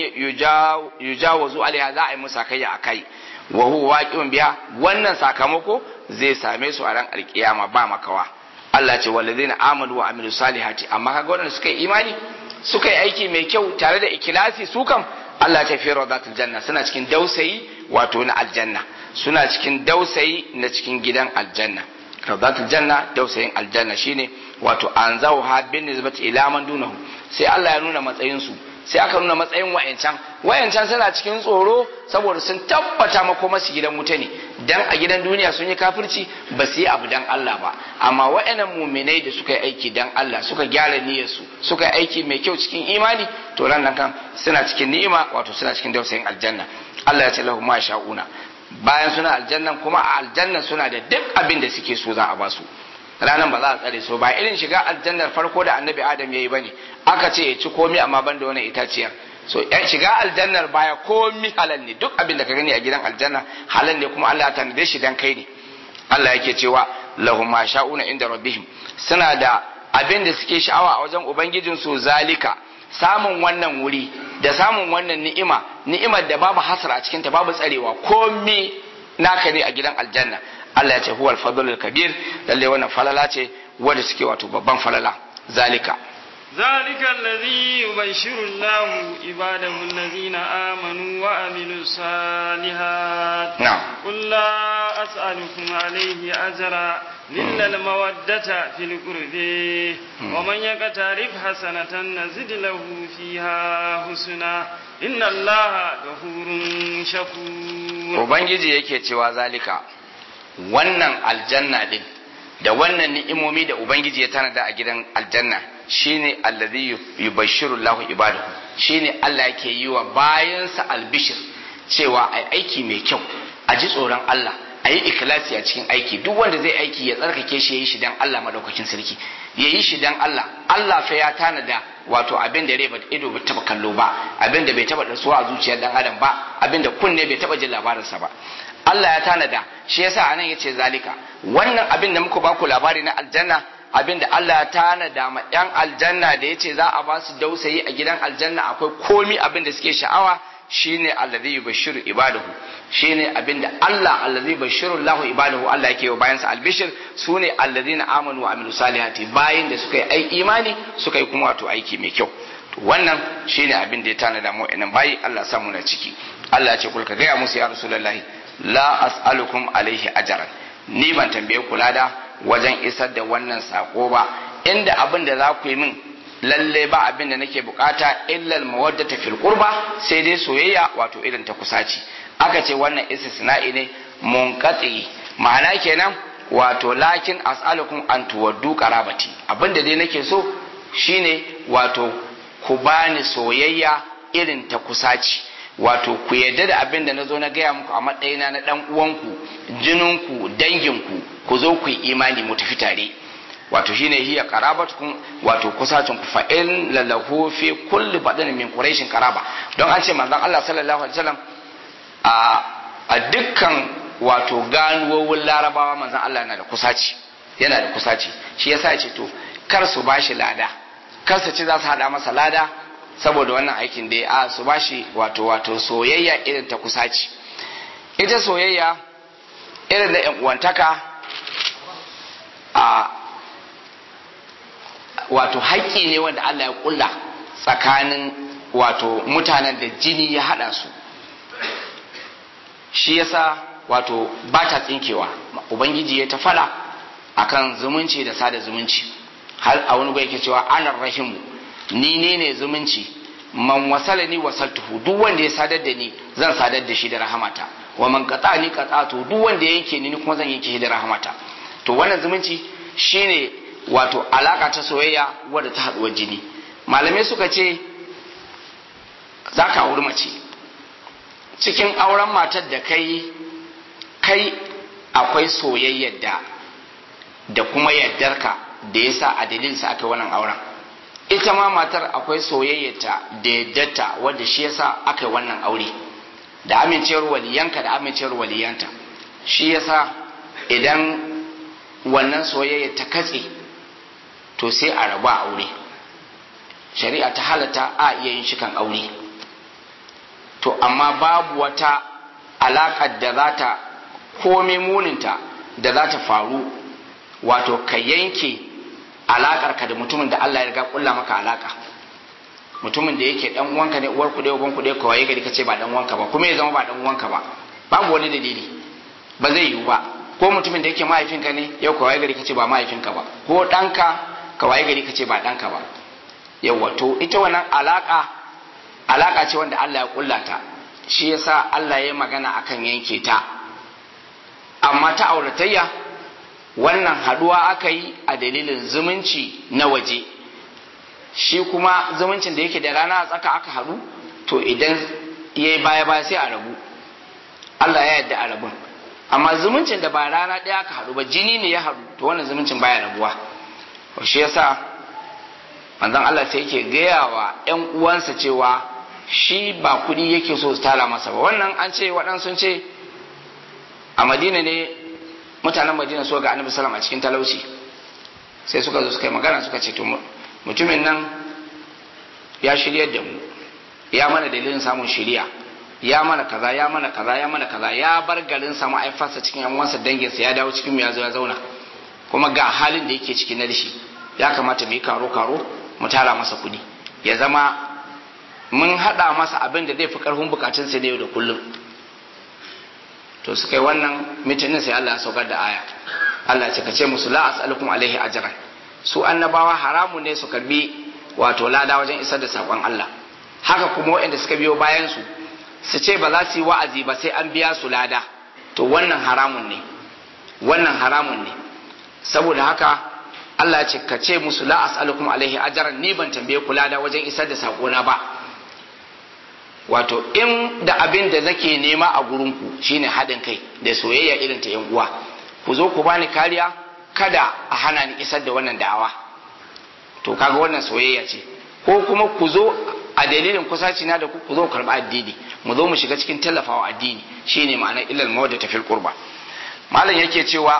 yujawazu alaiha za a yi musa kai a kai wa huwa waqi'un biha wannan sakamako zai same su a ran alkiyama ba makawa Allah ce walladheena amanu wa amilu salihati amma kaga wannan suka yi imani suka yi aiki mai kyau tare da ikilasi su kam Allah ta fi radatul janna suna cikin dausayi wato na aljanna suna cikin dausayi na cikin gidan aljanna radatul janna dausayin aljanna shine wato anzahu ha bin nisbati ila man dunahu sai Allah ya nuna matsayin su sai aka nuna matsayin wayancan wayancan suna cikin tsoro saboda sun tabbata makoma su gidan wuta ne dan a gidan duniya sun yi kafirci ba su yi abu dan Allah ba amma waɗannan muminai da suka yi aiki dan Allah suka gyara niyyarsu suka yi aiki mai kyau cikin imani to ran nan kan suna cikin ni'ima wato suna cikin dausayin aljanna Allah ya ce lahu ma sha'una bayan suna aljannan kuma a aljannan suna da duk abin da suke so za a basu ranan ba za a tsare su ba irin shiga aljannar farko da annabi adam ya yi bane aka ce ya ci komai amma ban da wannan itaciyar so yan shiga aljannar baya komi halal ne duk abin da ka gani a gidan aljanna halal ne kuma Allah ya tanade shi dan kai ne Allah yake cewa lahum ma sha'una inda rabbihim suna da abin da suke sha'awa a wajen ubangijin su zalika samun wannan wuri da samun wannan ni'ima ni'imar da babu hasar a cikin ta babu tsarewa komi naka ne a gidan aljanna Allah ya ce huwal fadlul kabir lalle wannan falala ce wanda suke wato babban falala zalika ذلك الذي يبشر الله عباده الذين آمنوا وعملوا الصالحات نعم قل لا أسألكم عليه أجرا إلا المودة في القرب ومن يقترف حسنة نزد له فيها حسنا إن الله غفور شكور Ubangiji yake cewa zalika wannan aljanna din da wannan ni'imomi da Ubangiji ya tanada a gidan aljanna shine allazi yubashshiru Allahu ibadahu shine Allah yake yi wa bayansa albishir cewa ai aiki mai kyau a ji tsoron Allah a yi ikhlasi a cikin aiki duk wanda zai aiki ya tsarkake shi ya yi shi dan Allah madaukakin sarki ya yi shi dan Allah Allah fa ya tanada wato abin da rai ba ido bai taba kallo ba abin da bai taba dasuwa a zuciyar dan adam ba abin da kunne bai taba jin labarinsa ba Allah ya tanada shi yasa anan yace zalika wannan abin da muka baku labari na aljanna abin da Allah ya tanada ma yan aljanna da yace za a ba su dausayi a gidan aljanna akwai komi abin da suke sha'awa shine allazi yubashshiru ibadahu shine abin da Allah allazi yubashshiru Allahu ibadahu Allah yake wa bayansa albishir sune allazina amanu wa amilu salihati bayin da suka yi ai imani suka yi kuma wato aiki mai kyau to wannan shine abin da ya tanada mu inan bayi Allah ya samu na ciki Allah ya ce kulka gaya musu ya rasulullahi la as'alukum alaihi ajran ni ban tambaye ku lada wajen isar da wannan sako ba inda abin da za ku yi min lalle ba abin da nake bukata illal mawaddata fil qurba sai dai soyayya wato irin ta kusaci aka ce wannan istisna'i ne munqati ma'ana kenan wato lakin as'alukum an tuwaddu qarabati abin da dai nake so shine wato ku bani soyayya irin ta kusaci wato ku yadda da abin da na zo na gaya muku a matsayina na ɗan uwanku jininku danginku ku zo ku yi imani mu tafi tare wato shine hiya qarabatukum wato kusacin ku fa in lalahu fi kulli badin min quraishin qaraba don an ce manzon Allah sallallahu alaihi wasallam a a dukkan wato ganuwowin larabawa manzon Allah yana da kusaci yana da kusaci shi yasa ya ce to kar su bashi lada kar su ci za su hada masa lada saboda wannan aikin da a su bashi wato wato soyayya irin ta kusaci ita soyayya irin da yan uwantaka a wato haƙƙi ne wanda Allah ya kulla tsakanin wato mutanen da jini ya haɗa su shi yasa wato ba ta tsinkewa ubangiji ya ta fala akan zumunci da sada zumunci har a wani yake cewa anar rahimu ni ne ne zumunci man wasala ni wasaltuhu duk wanda ya sadar da ni zan sadar da shi da rahamata wa man qata ni qatatu duk wanda ya yanke ni kuma zan yanke shi da rahamata to wannan zumunci shine wato alaka ta soyayya wadda ta haduwar jini malamai suka ce za ka auri mace cikin auren matar da kai kai akwai soyayyar da da kuma yardarka da yasa a dalilinsa aka wannan auren ita ma matar akwai soyayyata da yaddarta wadda shi yasa aka yi wannan aure da amincewar waliyanka da amincewar waliyanta shi yasa idan wannan soyayya ta katse to sai a rabu a aure shari'a ta halatta a iya yin shikan aure to amma babu wata alaƙar da za ta komai muninta da za ta faru wato ka yanke alakar ka da mutumin da Allah ya riga kulla maka alaka mutumin da yake dan uwanka ne uwar ku da uban ku da ka waye gari kace ba dan uwanka ba kuma ya zama ba dan uwanka ba babu wani dalili ba zai yiwu ba ko mutumin da yake mahaifinka ne yau ka waye gari kace ba mahaifinka ba ko danka ka waye gari kace ba danka ba yawa to ita wannan alaka alaka ce wanda Allah ya kulla ta shi yasa Allah ya magana akan yanke ta amma ta auratayya wannan haduwa aka yi a dalilin zumunci na waje shi kuma zumuncin da yake da rana a tsaka aka haɗu to idan ya yi baya baya sai a rabu Allah ya yarda a rabun amma zumuncin da ba rana ɗaya aka haɗu ba jini ne ya haɗu to wannan zumuncin baya rabuwa shi yasa manzon Allah sai yake gaya wa ƴan uwansa cewa shi ba kuɗi yake so su tara masa ba wannan an ce waɗansu ce a Madina ne mutanen Madina so ga Annabi sallam a cikin talauci sai suka zo suka yi magana suka ce to mutumin nan ya shiryar da mu ya mana dalilin samun shiriya ya mana kaza ya mana kaza ya mana kaza ya bar garin sa ma'aifarsa cikin yan uwansa danginsa ya dawo cikin mu ya zo ya zauna kuma ga halin da yake ciki na dashi ya kamata mu yi karo karo mu tara masa kuɗi ya zama mun haɗa masa abin da zai fi ƙarfin bukatun sa yau da kullum to suka yi wannan mitinin sai Allah ya saukar da aya Allah ce ka ce musu la as'alukum alaihi ajran su annabawa haramun ne su karbi wato lada wajen isar da sakon Allah haka kuma waɗanda suka biyo bayan su su ce ba za su yi wa'azi ba sai an biya su lada to wannan haramun ne wannan haramun ne saboda haka Allah ya ce ka ce musu la as'alukum alaihi ajran ni ban tambaye ku lada wajen isar da sakona ba wato in da abin da nake nema a gurinku shine haɗin kai da soyayya irin ta yan uwa ku zo ku bani kariya kada a hana ni isar da wannan da'awa to kaga wannan soyayya ce ko kuma ku zo a dalilin kusaci na da ku ku zo karɓi addini mu zo mu shiga cikin tallafawa addini shine ma'anar illal mawadda tafil qurba malam yake cewa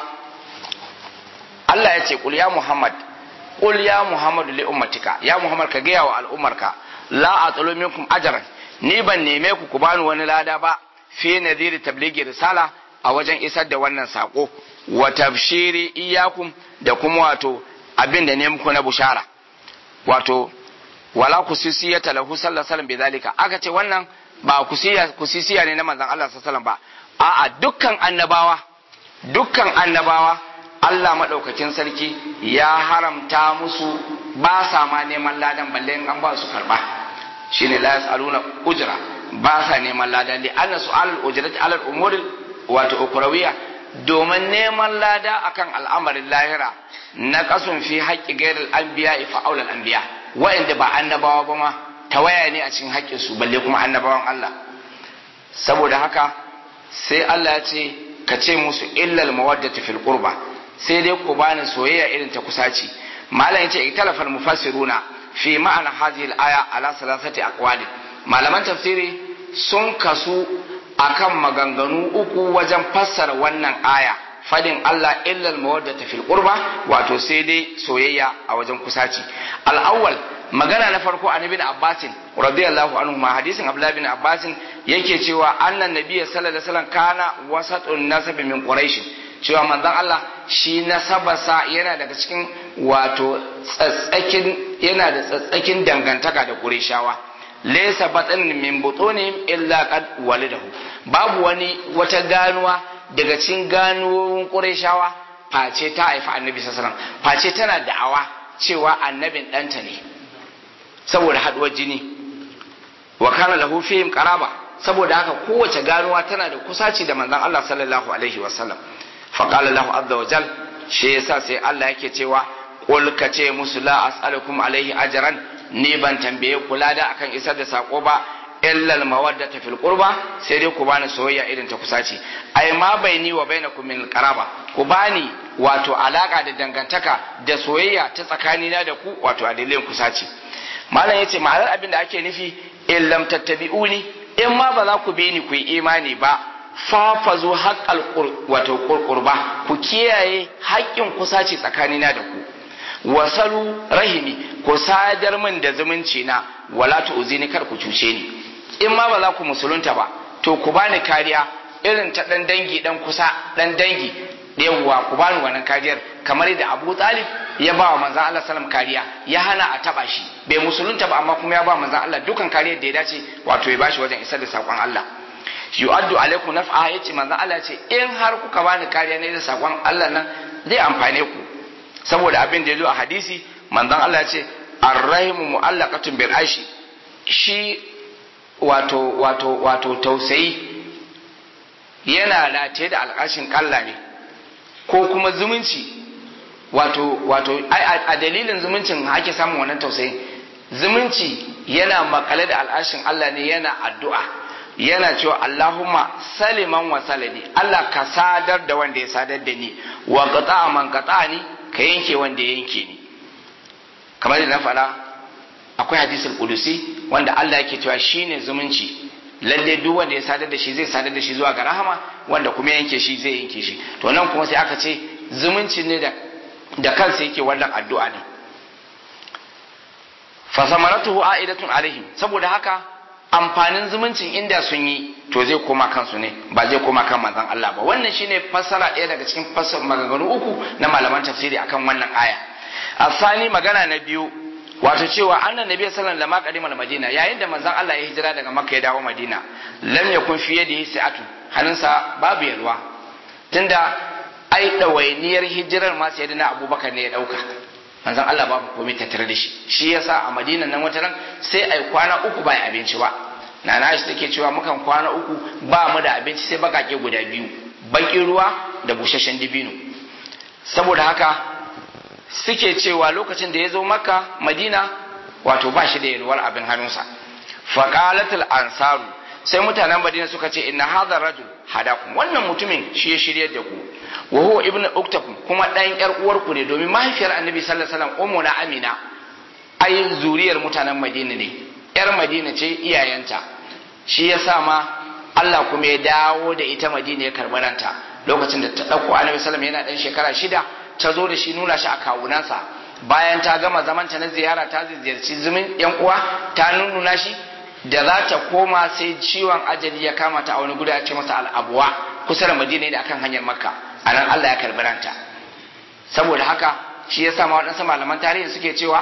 Allah ya ce qul ya Muhammad qul ya Muhammadu li ummatika ya Muhammad ka gaya wa al'ummarka la atlu minkum ajran ni ban neme ku ku bani wani lada ba fi nadhiri tablighi risala a wajen isar da wannan sako wa tabshiri iyakum da kuma wato abin da ne muku na bushara wato wala kusisiyata lahu sallallahu alaihi wasallam bidalika aka ce wannan ba kusiya kusisiya ne na manzon Allah sallallahu alaihi wasallam ba a'a dukkan annabawa dukkan annabawa Allah madaukakin sarki ya haramta musu ba sa ma neman ladan balle in an ba su karba shine la yasaluna ujra ba sa neman ladan li anna su'alul ujrati ala al-umuri wato ukurawiya domin neman lada akan al'amarin lahira na kasun fi haƙƙi gairar anbiya fa aulal anbiya wa'anda ba annabawa ba ma tawaya ne a cikin haƙƙin su balle kuma annabawan Allah saboda haka sai Allah ya ce ka ce musu illal mawaddatu fil qurba sai dai ku bani soyayya irin ta kusaci malam yace italafal mufassiruna fi ma'ana hadhihi al-aya ala salasati aqwali malaman tafsiri sun kasu akan maganganu uku wajen fassara wannan aya fadin Allah illal mawaddata fil qurba wato sai dai soyayya a wajen kusaci al-awwal magana na farko an ibn Abbas radiyallahu anhu ma hadisin Abdullah bin Abbas yake cewa annan nabiyyi sallallahu alaihi wasallam kana wasatun nasab min quraish cewa manzon Allah shi nasabarsa yana daga cikin wato tsatsakin yana da tsatsakin dangantaka da qurayshawa laysa batn min butunihim illa qad walidahu babu wani wata ganuwa daga cikin ganuwoyin qurayshawa face ta haifa annabi sallallahu alaihi wasallam face tana da'awa cewa annabin ɗanta ne saboda haduwar jini wa kana lahu fihim qaraba saboda haka kowace ganuwa tana da kusaci da manzon Allah sallallahu alaihi wasallam fa qala lahu azza wa jal shi yasa sai Allah yake cewa qul ka ce musu la as'alukum alaihi ajran ni ban tambaye kula da akan isar da sako ba illal mawaddata fil qurba sai dai ku bani soyayya irin ta kusaci ai ma baini wa bainakum min qaraba ku bani wato alaka da dangantaka da soyayya ta tsakanina da ku wato a dalilin kusaci malam yace ma'anar abin da ake nufi in lam tattabi'uni in ma ba za ku bi ni ku yi imani ba fafazu haqqal wato qurba ku kiyaye haƙƙin kusaci tsakanina da ku wasalu rahimi ku sadar min da zumunci na wala tu'zini kar ku cuce ni in ma ba za ku musulunta ba to ku bani kariya irin ta dan dangi dan kusa dan dangi yawwa ku bani wannan kariyar kamar da Abu Talib ya ba wa manzon Allah sallam kariya ya hana a taba shi bai musulunta ba amma kuma ya ba manzon Allah dukan kariyar da ya dace wato ya bashi wajen isar da sakon Allah yu'addu alaikum naf'a yace manzon Allah ce in har kuka bani kariya ne da sakon Allah nan zai amfane ku saboda abin da ya zo a hadisi manzon Allah ya ce arrahimu mu'allaqatun bil aishi shi wato wato wato tausayi yana rataye da alƙashin kalla ne ko kuma zumunci wato wato a dalilin zumuncin ake samun wannan tausayin zumunci yana makale da al'ashin Allah ne yana addu'a yana cewa Allahumma saliman wa salani Allah ka sadar da wanda ya sadar da ni wa qata man qata ni ka yanke wanda ya yanke ni kamar da na faɗa akwai hadisul qudusi wanda Allah yake cewa shine zumunci lalle duk wanda ya sadar da shi zai sadar da shi zuwa ga rahama wanda kuma yanke shi zai yanke shi to nan kuma sai aka ce zumunci ne da da kansa yake wannan addu'a ne fa samaratuhu a'idatun alaihim saboda haka amfanin zumuncin inda sun yi to zai koma kansu ne ba zai koma kan manzon Allah ba wannan shine fassara ɗaya daga cikin fassar maganganu uku na malaman tafsiri akan wannan aya asani magana na biyu wato cewa annan nabi sallallahu alaihi wasallam qadimal madina yayin da manzon Allah ya hijira daga makka ya dawo madina lam yakun fi yadihi sa'atu hannunsa babu yalwa tunda ai ɗawainiyar hijirar ma sai na abubakar ne ya ɗauka manzon Allah babu komai tattare da shi shi yasa a madinan nan wata ran sai ai kwana uku ba abinci ba nana Aisha take cewa mukan kwana uku ba mu da abinci sai bakake guda biyu bakin ruwa da busasshen dibino saboda haka suke cewa lokacin da ya zo makka madina wato ba shi da yalwar abin hannunsa faqalatul ansaru sai mutanen madina suka ce inna hadha rajul hadakum wannan mutumin shi ya shiryar da ku wa huwa ibnu uktakum kuma dan yar uwarku ne domin mahaifiyar annabi sallallahu alaihi wasallam ummu na amina ai zuriyar mutanen madina ne yar madina ce iyayenta shi yasa ma Allah kuma ya dawo da ita madina ya karɓi ranta lokacin da ta ɗauko annabi sallallahu yana ɗan shekara shida ta zo da shi nuna shi a kawunansa bayan ta gama zaman ta na ziyara ta ziyarci zumin yan uwa ta nuna shi da za ta koma sai ciwon ajali ya kama ta a wani guda ya ce masa al'abuwa kusa da madina ne akan hanyar makka a nan Allah ya karbi ranta saboda haka shi ya ma waɗansu malaman tarihi suke cewa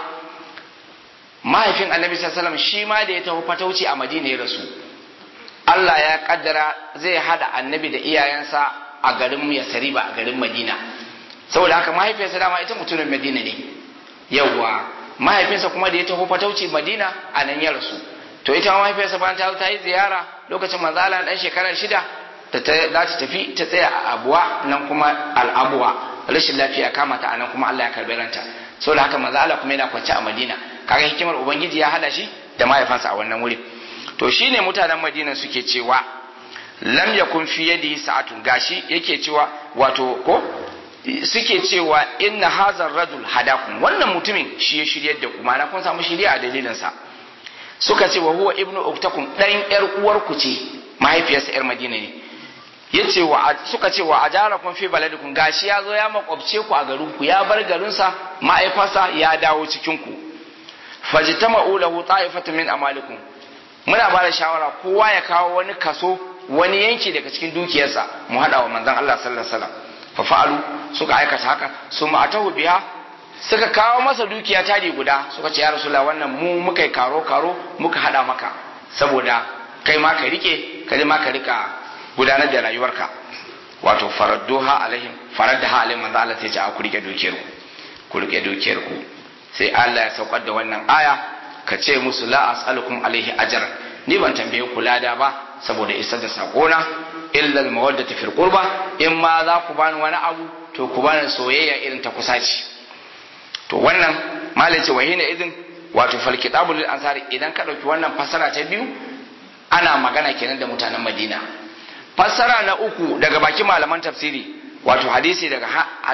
mahaifin annabi sallallahu shi ma da ya taho fatauci a madina ya rasu Allah ya kaddara zai hada annabi da iyayensa a garin Yasriba a garin Madina saboda haka mahaifiyarsa dama ita mutumin Madina ne yawwa mahaifinsa kuma da ya taho fatauci Madina a nan ya rasu to ita mahaifiyarsa bayan ta ta yi ziyara lokacin manzala dan shekara shida ta za ta tafi ta tsaya a abuwa nan kuma al'abuwa rashin lafiya kama ta anan kuma Allah ya karbi ranta saboda haka manzala kuma yana kwance a Madina kaga hikimar ubangiji ya hada shi da mahaifansa a wannan wuri to shine mutanen Madina suke cewa lam yakun fi yadi sa'atun gashi yake cewa wato ko suke cewa inna hazar rajul hadakum wannan mutumin shi ya shiryar da ku ma'ana kun samu shiriya a dalilin sa suka ce wa huwa ibnu uktakum dan yar uwarku ce mahaifiyarsa yar madina ne yace wa suka ce wa ajarakum fi baladikum gashi ya zo ya makwabce ku a garin ku ya bar garin sa ma'aifarsa ya dawo cikin ku fajtama'u lahu ta'ifatan min amalikum muna ba da shawara kowa ya kawo wani kaso wani yanki daga cikin dukiyarsa mu hada wa manzon Allah sallallahu alaihi wasallam fa fa'alu suka aikata haka su ma'atahu biha suka kawo masa dukiya tari guda suka ce ya rasulullah wannan mu muka yi karo karo muka hada maka saboda kai ma ka rike kai ma ka rika gudanar da rayuwarka wato faradduha alaihim faraddaha alaihim manzo Allah sai ya ce a ku rike dukiyar ku ku rike dukiyar ku sai Allah ya saukar da wannan aya ka ce musu la as'alukum alaihi ajran ni ban tambaye ku lada ba saboda isar da sakona illa al mawaddati fil qurba in ma za ku bani wani abu to ku bani soyayya irin ta kusaci to wannan malai ce wahina idin wato fal kitabul lil ansari idan ka dauki wannan fasara ta biyu ana magana kenan da mutanen Madina fasara na uku daga bakin malaman tafsiri wato hadisi daga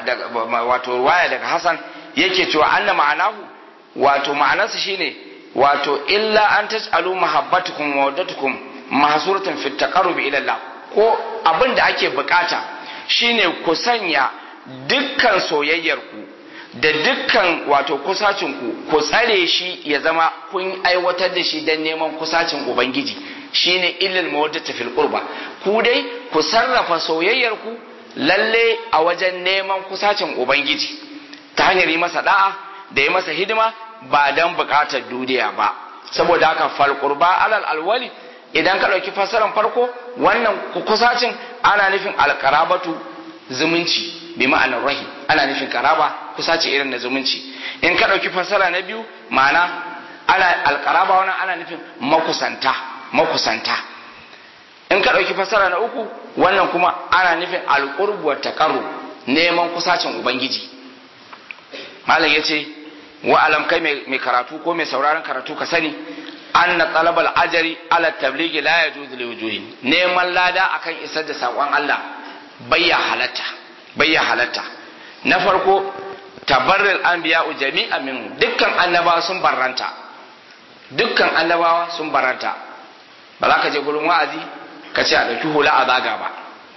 wato ruwaya daga Hassan yake cewa anna ma'anahu wato ma'anarsa shine wato illa an tas'alu mahabbatukum wa waddatukum mahsuratan fi taqarrub ila Allah ko abin da ake bukata shine ku sanya dukkan soyayyarku da dukkan wato kusacinku ku tsare shi ya zama kun aiwatar da shi don neman kusacin ubangiji shine illal mawaddatu fil qurba ku dai ku sarrafa soyayyarku lalle a wajen neman kusacin ubangiji ta hanyar yi masa da'a da yi masa hidima ba don bukatar duniya ba saboda haka fal qurba alal alwali idan ka ɗauki fassarar farko wannan kusacin ana nufin alkarabatu zumunci bi ma'anar rahim ana nufin karaba kusaci irin na zumunci in ka ɗauki fassara na biyu ma'ana ana alkaraba wannan ana nufin makusanta makusanta in in ka ɗauki fasara na uku wannan kuma ana nufin alƙurbu wa taqarrub neman kusacin ubangiji malam yace wa alam kai mai karatu ko mai sauraron karatu ka sani anna talabal ajari ala tablighi la yajuzu li wujuhin neman lada akan isar da sakon Allah bayya halatta bayya halatta na farko tabarrul anbiya'u jami'an min dukkan annabawa sun barranta dukkan annabawa sun barranta ba za ka je gurin wa'azi ka ce a ɗauki hula a zaga ba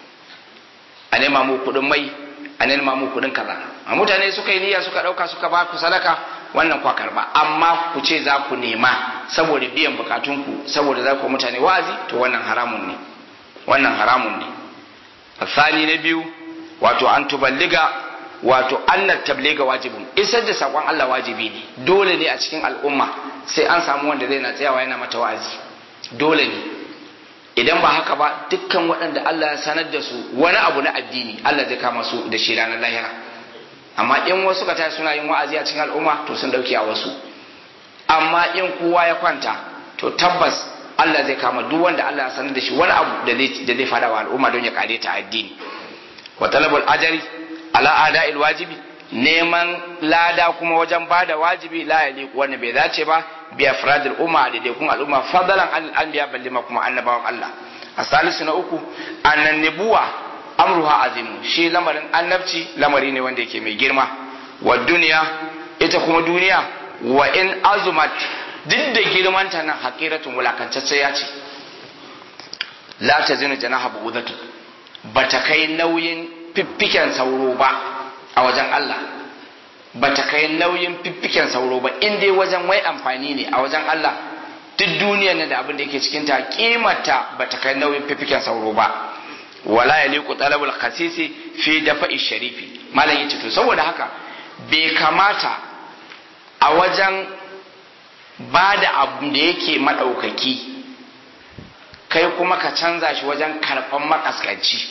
a nema mu kuɗin mai a nema mu kuɗin kaza a mutane suka yi niyya suka ɗauka suka ba ku sadaka wannan kwa karba amma ku ce za ku nema saboda biyan bukatunku saboda za ku mutane wa'azi to wannan haramun ne wannan haramun ne asali na biyu wato an tuballiga wato annar tabliga wajibin isar da sakon Allah wajibi ne dole ne a cikin al'umma sai an samu wanda zai na tsayawa yana mata wa'azi dole ne idan ba haka ba dukkan waɗanda Allah ya sanar da su wani abu na addini Allah zai kama su da shi ranar lahira amma in wasu ka tashi suna yin wa'azi a cikin al'umma to sun dauki a wasu amma in kowa ya kwanta to tabbas Allah zai kama duk wanda Allah ya sanar da shi wani abu da zai da zai fada wa al'umma don ya kare ta addini wa talabul ajri ala ada'il wajibi neman lada kuma wajen bada wajibi la yaliqu wannan bai dace ba bi afradil umma da dai kun al'umma fadalan al anbiya ballima kuma annabawan Allah asalisu na uku annan nibuwa amruha azimu shi lamarin annabci lamari ne wanda yake mai girma wa duniya ita kuma duniya wa in azumat duk da girmanta nan haƙiratun wulakantacce ya ce la ta zina janaha bu'udatu ba ta kai nauyin fiffiken sauro ba a wajen Allah ba ta kai nauyin fiffiken sauro ba in dai wajen wai amfani ne a wajen Allah duk duniyar ne da abin da yake cikin ta kimata ba ta kai nauyin fiffiken sauro ba wala ya liku talabul khasisi fi dafa'i sharifi malam yace to saboda haka bai kamata a wajen ba da abu da yake maɗaukaki kai kuma ka canza shi wajen karɓan makaskanci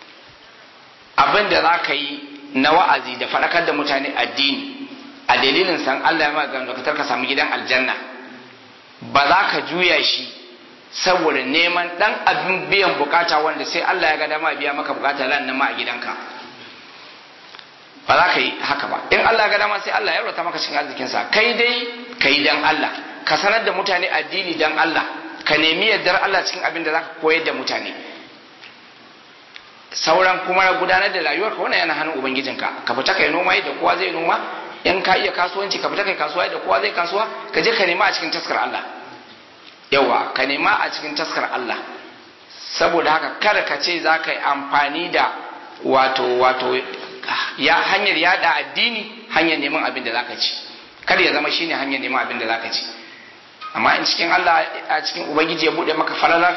abin da za ka yi na wa'azi da faɗakar da mutane addini a dalilin san Allah ya magana ka ka samu gidan aljanna ba za ka juya shi saboda neman ɗan abin biyan bukata wanda sai Allah ya ga dama biya maka bukata lan ma a gidanka ba za ka yi haka ba in Allah ya ga dama sai Allah ya rota maka cikin arzikinsa kai dai ka yi dan Allah ka sanar da mutane addini dan Allah ka nemi yardar Allah cikin abin da zaka koyar da mutane sauran kuma gudanar da rayuwar ka wannan yana hannun ubangijinka ka fita kai noma yadda kowa zai noma in ka iya kasuwanci ka fita kai kasuwa yadda kowa zai kasuwa ka je ka nema a cikin taskar Allah yawa ka nema a cikin taskar Allah saboda haka kada ka ce za ka yi amfani da wato wato ya hanyar yada addini hanyar neman abin da zaka ci kada ya zama shine hanyar neman abin da zaka ci amma in cikin Allah a cikin ubangiji ya bude maka falalar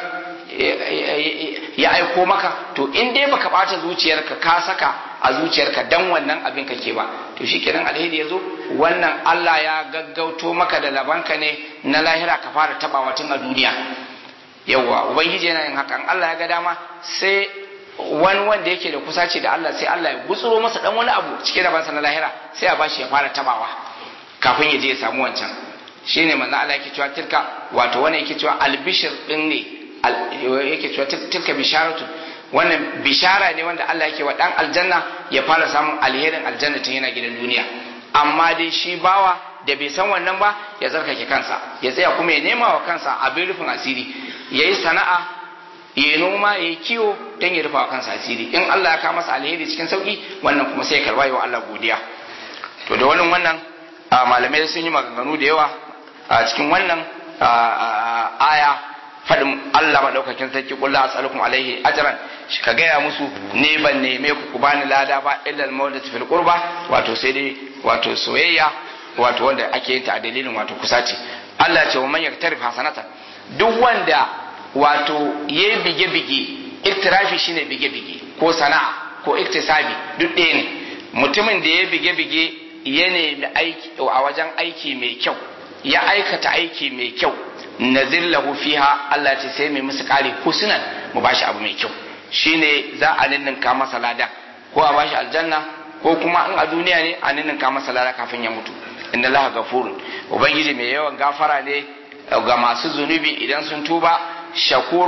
ya aiko maka to in dai baka bata zuciyarka ka saka a zuciyarka dan wannan abin kake ba to shikenan alheri ya zo wannan Allah ya gaggauto maka da labanka ne na lahira ka fara tabawa tun a duniya yawwa ubangiji yana yin haka Allah ya ga dama sai wani wanda yake da kusaci da Allah sai Allah ya gutsuro masa dan wani abu cikin rabansa na lahira sai a bashi ya fara tabawa kafin ya je ya samu wancan shine manzo Allah yake cewa tilka wato wannan yake cewa albishir din ne yake cewa tilka bisharatu wannan bishara ne wanda Allah yake wa dan aljanna ya fara samun alherin aljanna tun yana gidan duniya amma dai shi bawa da bai san wannan ba ya zarkake kansa ya tsaya kuma ya nema wa kansa abin rufin asiri yayi sana'a ya yi noma ya yi kiwo don ya rufa kansa asiri in Allah ya kawo masa alheri cikin sauki wannan kuma sai ya karba yi wa Allah godiya to da wannan wannan malamai sun yi maganganu da yawa a cikin wannan aya faɗin Allah maɗaukakin sarki kullu as'alukum alaihi ajran shi ka gaya musu ne ban neme ku ku bani lada ba illa al-mawadatu fil qurba wato sai dai wato soyayya wato wanda ake yin ta a dalilin wato kusaci Allah ce wa man yaktarif hasanatan duk wanda wato ya bige-bige iktirafi shine bige-bige ko sana'a ko iktisabi duk ɗaya ne mutumin da ya bige-bige ya nemi aiki a wajen aiki mai kyau ya aikata aiki mai kyau nazir lahu fiha Allah ce sai mai musu kare husnan mu bashi abu mai kyau shine za a ninninka masa lada ko a bashi aljanna ko kuma in a duniya ne a ninninka masa lada kafin ya mutu inna Allah gafurun ubangiji mai yawan gafara ne ga masu zunubi idan sun tuba shakurun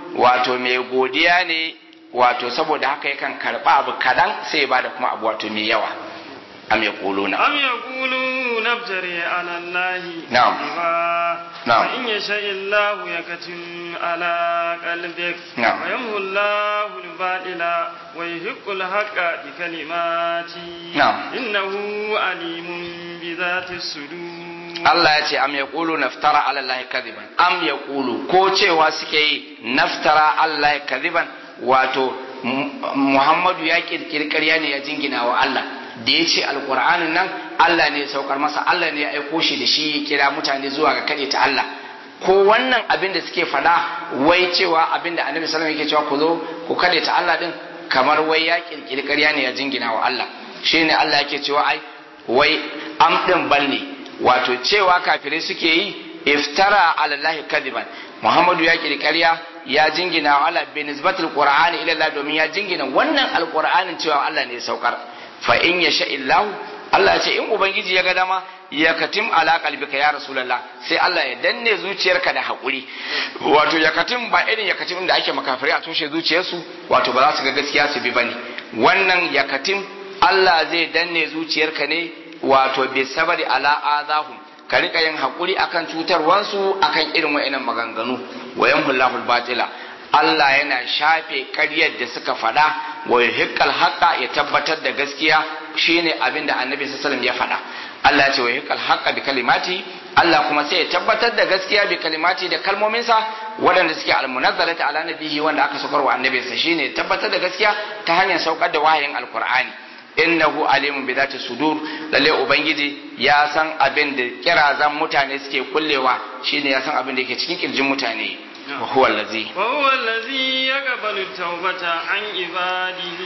wato mai godiya ne wato saboda haka yakan karba abu kadan sai ya bada kuma abu wato mai yawa am yaquluna am yaquluna nabtari ala allahi Na'am. kadiba Na'am. fa in yasha illahu yakatim ala qalbik Na'am. wa yamhu allahu al-batila wa yuhiqqu al-haqqa bi kalimati Na'am. innahu alimun bi dhati sudur Allah ya ce am yaqulu naftara ala allahi kadiban am yaqulu ko cewa suke yi naftara ala allahi kadiban wato Mu- Muhammadu ya kirkiri ƙarya ne ya jingina wa Allah da ya ce alƙur'anin nan Allah ne ya saukar masa Allah ne ya aiko shi da shi ya kira mutane zuwa ga kaɗe ta Allah ko wannan abin da suke faɗa wai cewa abin da annabi sallallahu alaihi wasallam yake cewa ku zo ku kaɗe ta Allah din kamar wai ya kirkiri ƙarya ne ya jingina wa Allah shine Allah yake cewa ai wai am din bal ne wato cewa kafirai suke yi iftara ala Allah kadiban Muhammadu ya kiri ƙarya ya jingina wa Allah bi nisbatul qur'ani ila Allah domin ya jingina wannan alqur'anin cewa Allah ne ya saukar fa in yasha illahu Allah ya ce in ubangiji ya ga dama ya katim ala qalbika ya rasulullah sai Allah ya danne zuciyarka da hakuri wato ya katim ba irin ya katim da ake makafirai a toshe zuciyarsu wato ba za su ga gaskiya su bi bane wannan ya katim Allah zai danne zuciyarka ne wato bi sabari ala azahum ka rika yin hakuri akan cutarwansu akan irin wa'annan maganganu wa yamhullahu batila Allah yana shafe ƙaryar da suka faɗa wa yuhiqqal haqqa ya tabbatar da gaskiya shine abin da Annabi sallallahu alaihi wasallam ya faɗa Allah ya ce wa yuhiqqal haqqa bi kalimati Allah kuma sai ya tabbatar da gaskiya bi kalimati da kalmominsa waɗanda suke almunazzalati ala nabihi wanda aka saukar wa annabinsa shine tabbatar da gaskiya ta hanyar saukar da wahayin alqur'ani innahu alimun bi zati sudur lalle ubangiji ya san abin da kirazan mutane suke kullewa shine ya san abin da yake cikin kirjin mutane wa huwa allazi وهو الذي يقبل التوبة عن عباده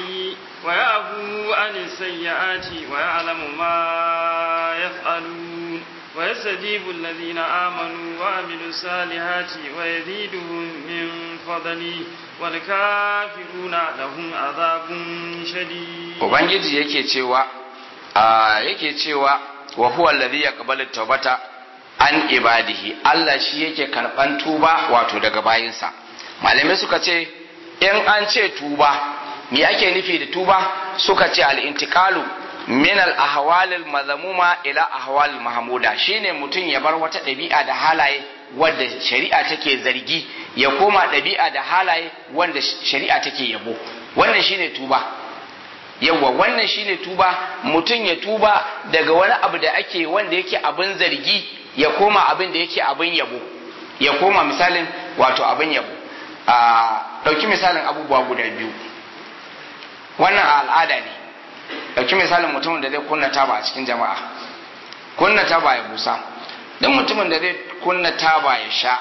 ويعفو عن السيئات ويعلم ما يفعلون ويستجيب الذين آمنوا وعملوا الصالحات ويزيدهم من فضله والكافرون لهم عذاب شديد ubangiji yake cewa a yake cewa wa huwa allazi yaqbalu tawbata an ibadihi Allah shi yake karban tuba wato daga bayinsa malamai suka ce in an ce tuba me ake nufi da tuba suka ce al-intiqalu min al-ahwal al-mazmuma ila ahwal mahmuda shine mutum ya bar wata ɗabi'a da halaye wadda shari'a take zargi ya koma ɗabi'a da halaye wanda shari'a take yabo wannan shine tuba yawa wannan shine tuba mutum ya tuba daga wani abu da ake wanda yake abin zargi ya koma abin da yake abin yabo ya koma misalin wato abin yabo a ɗauki misalin abubuwa guda biyu wannan a al'ada ne ɗauki misalin mutumin da zai kunna taba a cikin jama'a kunna taba ya busa duk mutumin da zai kunna taba ya sha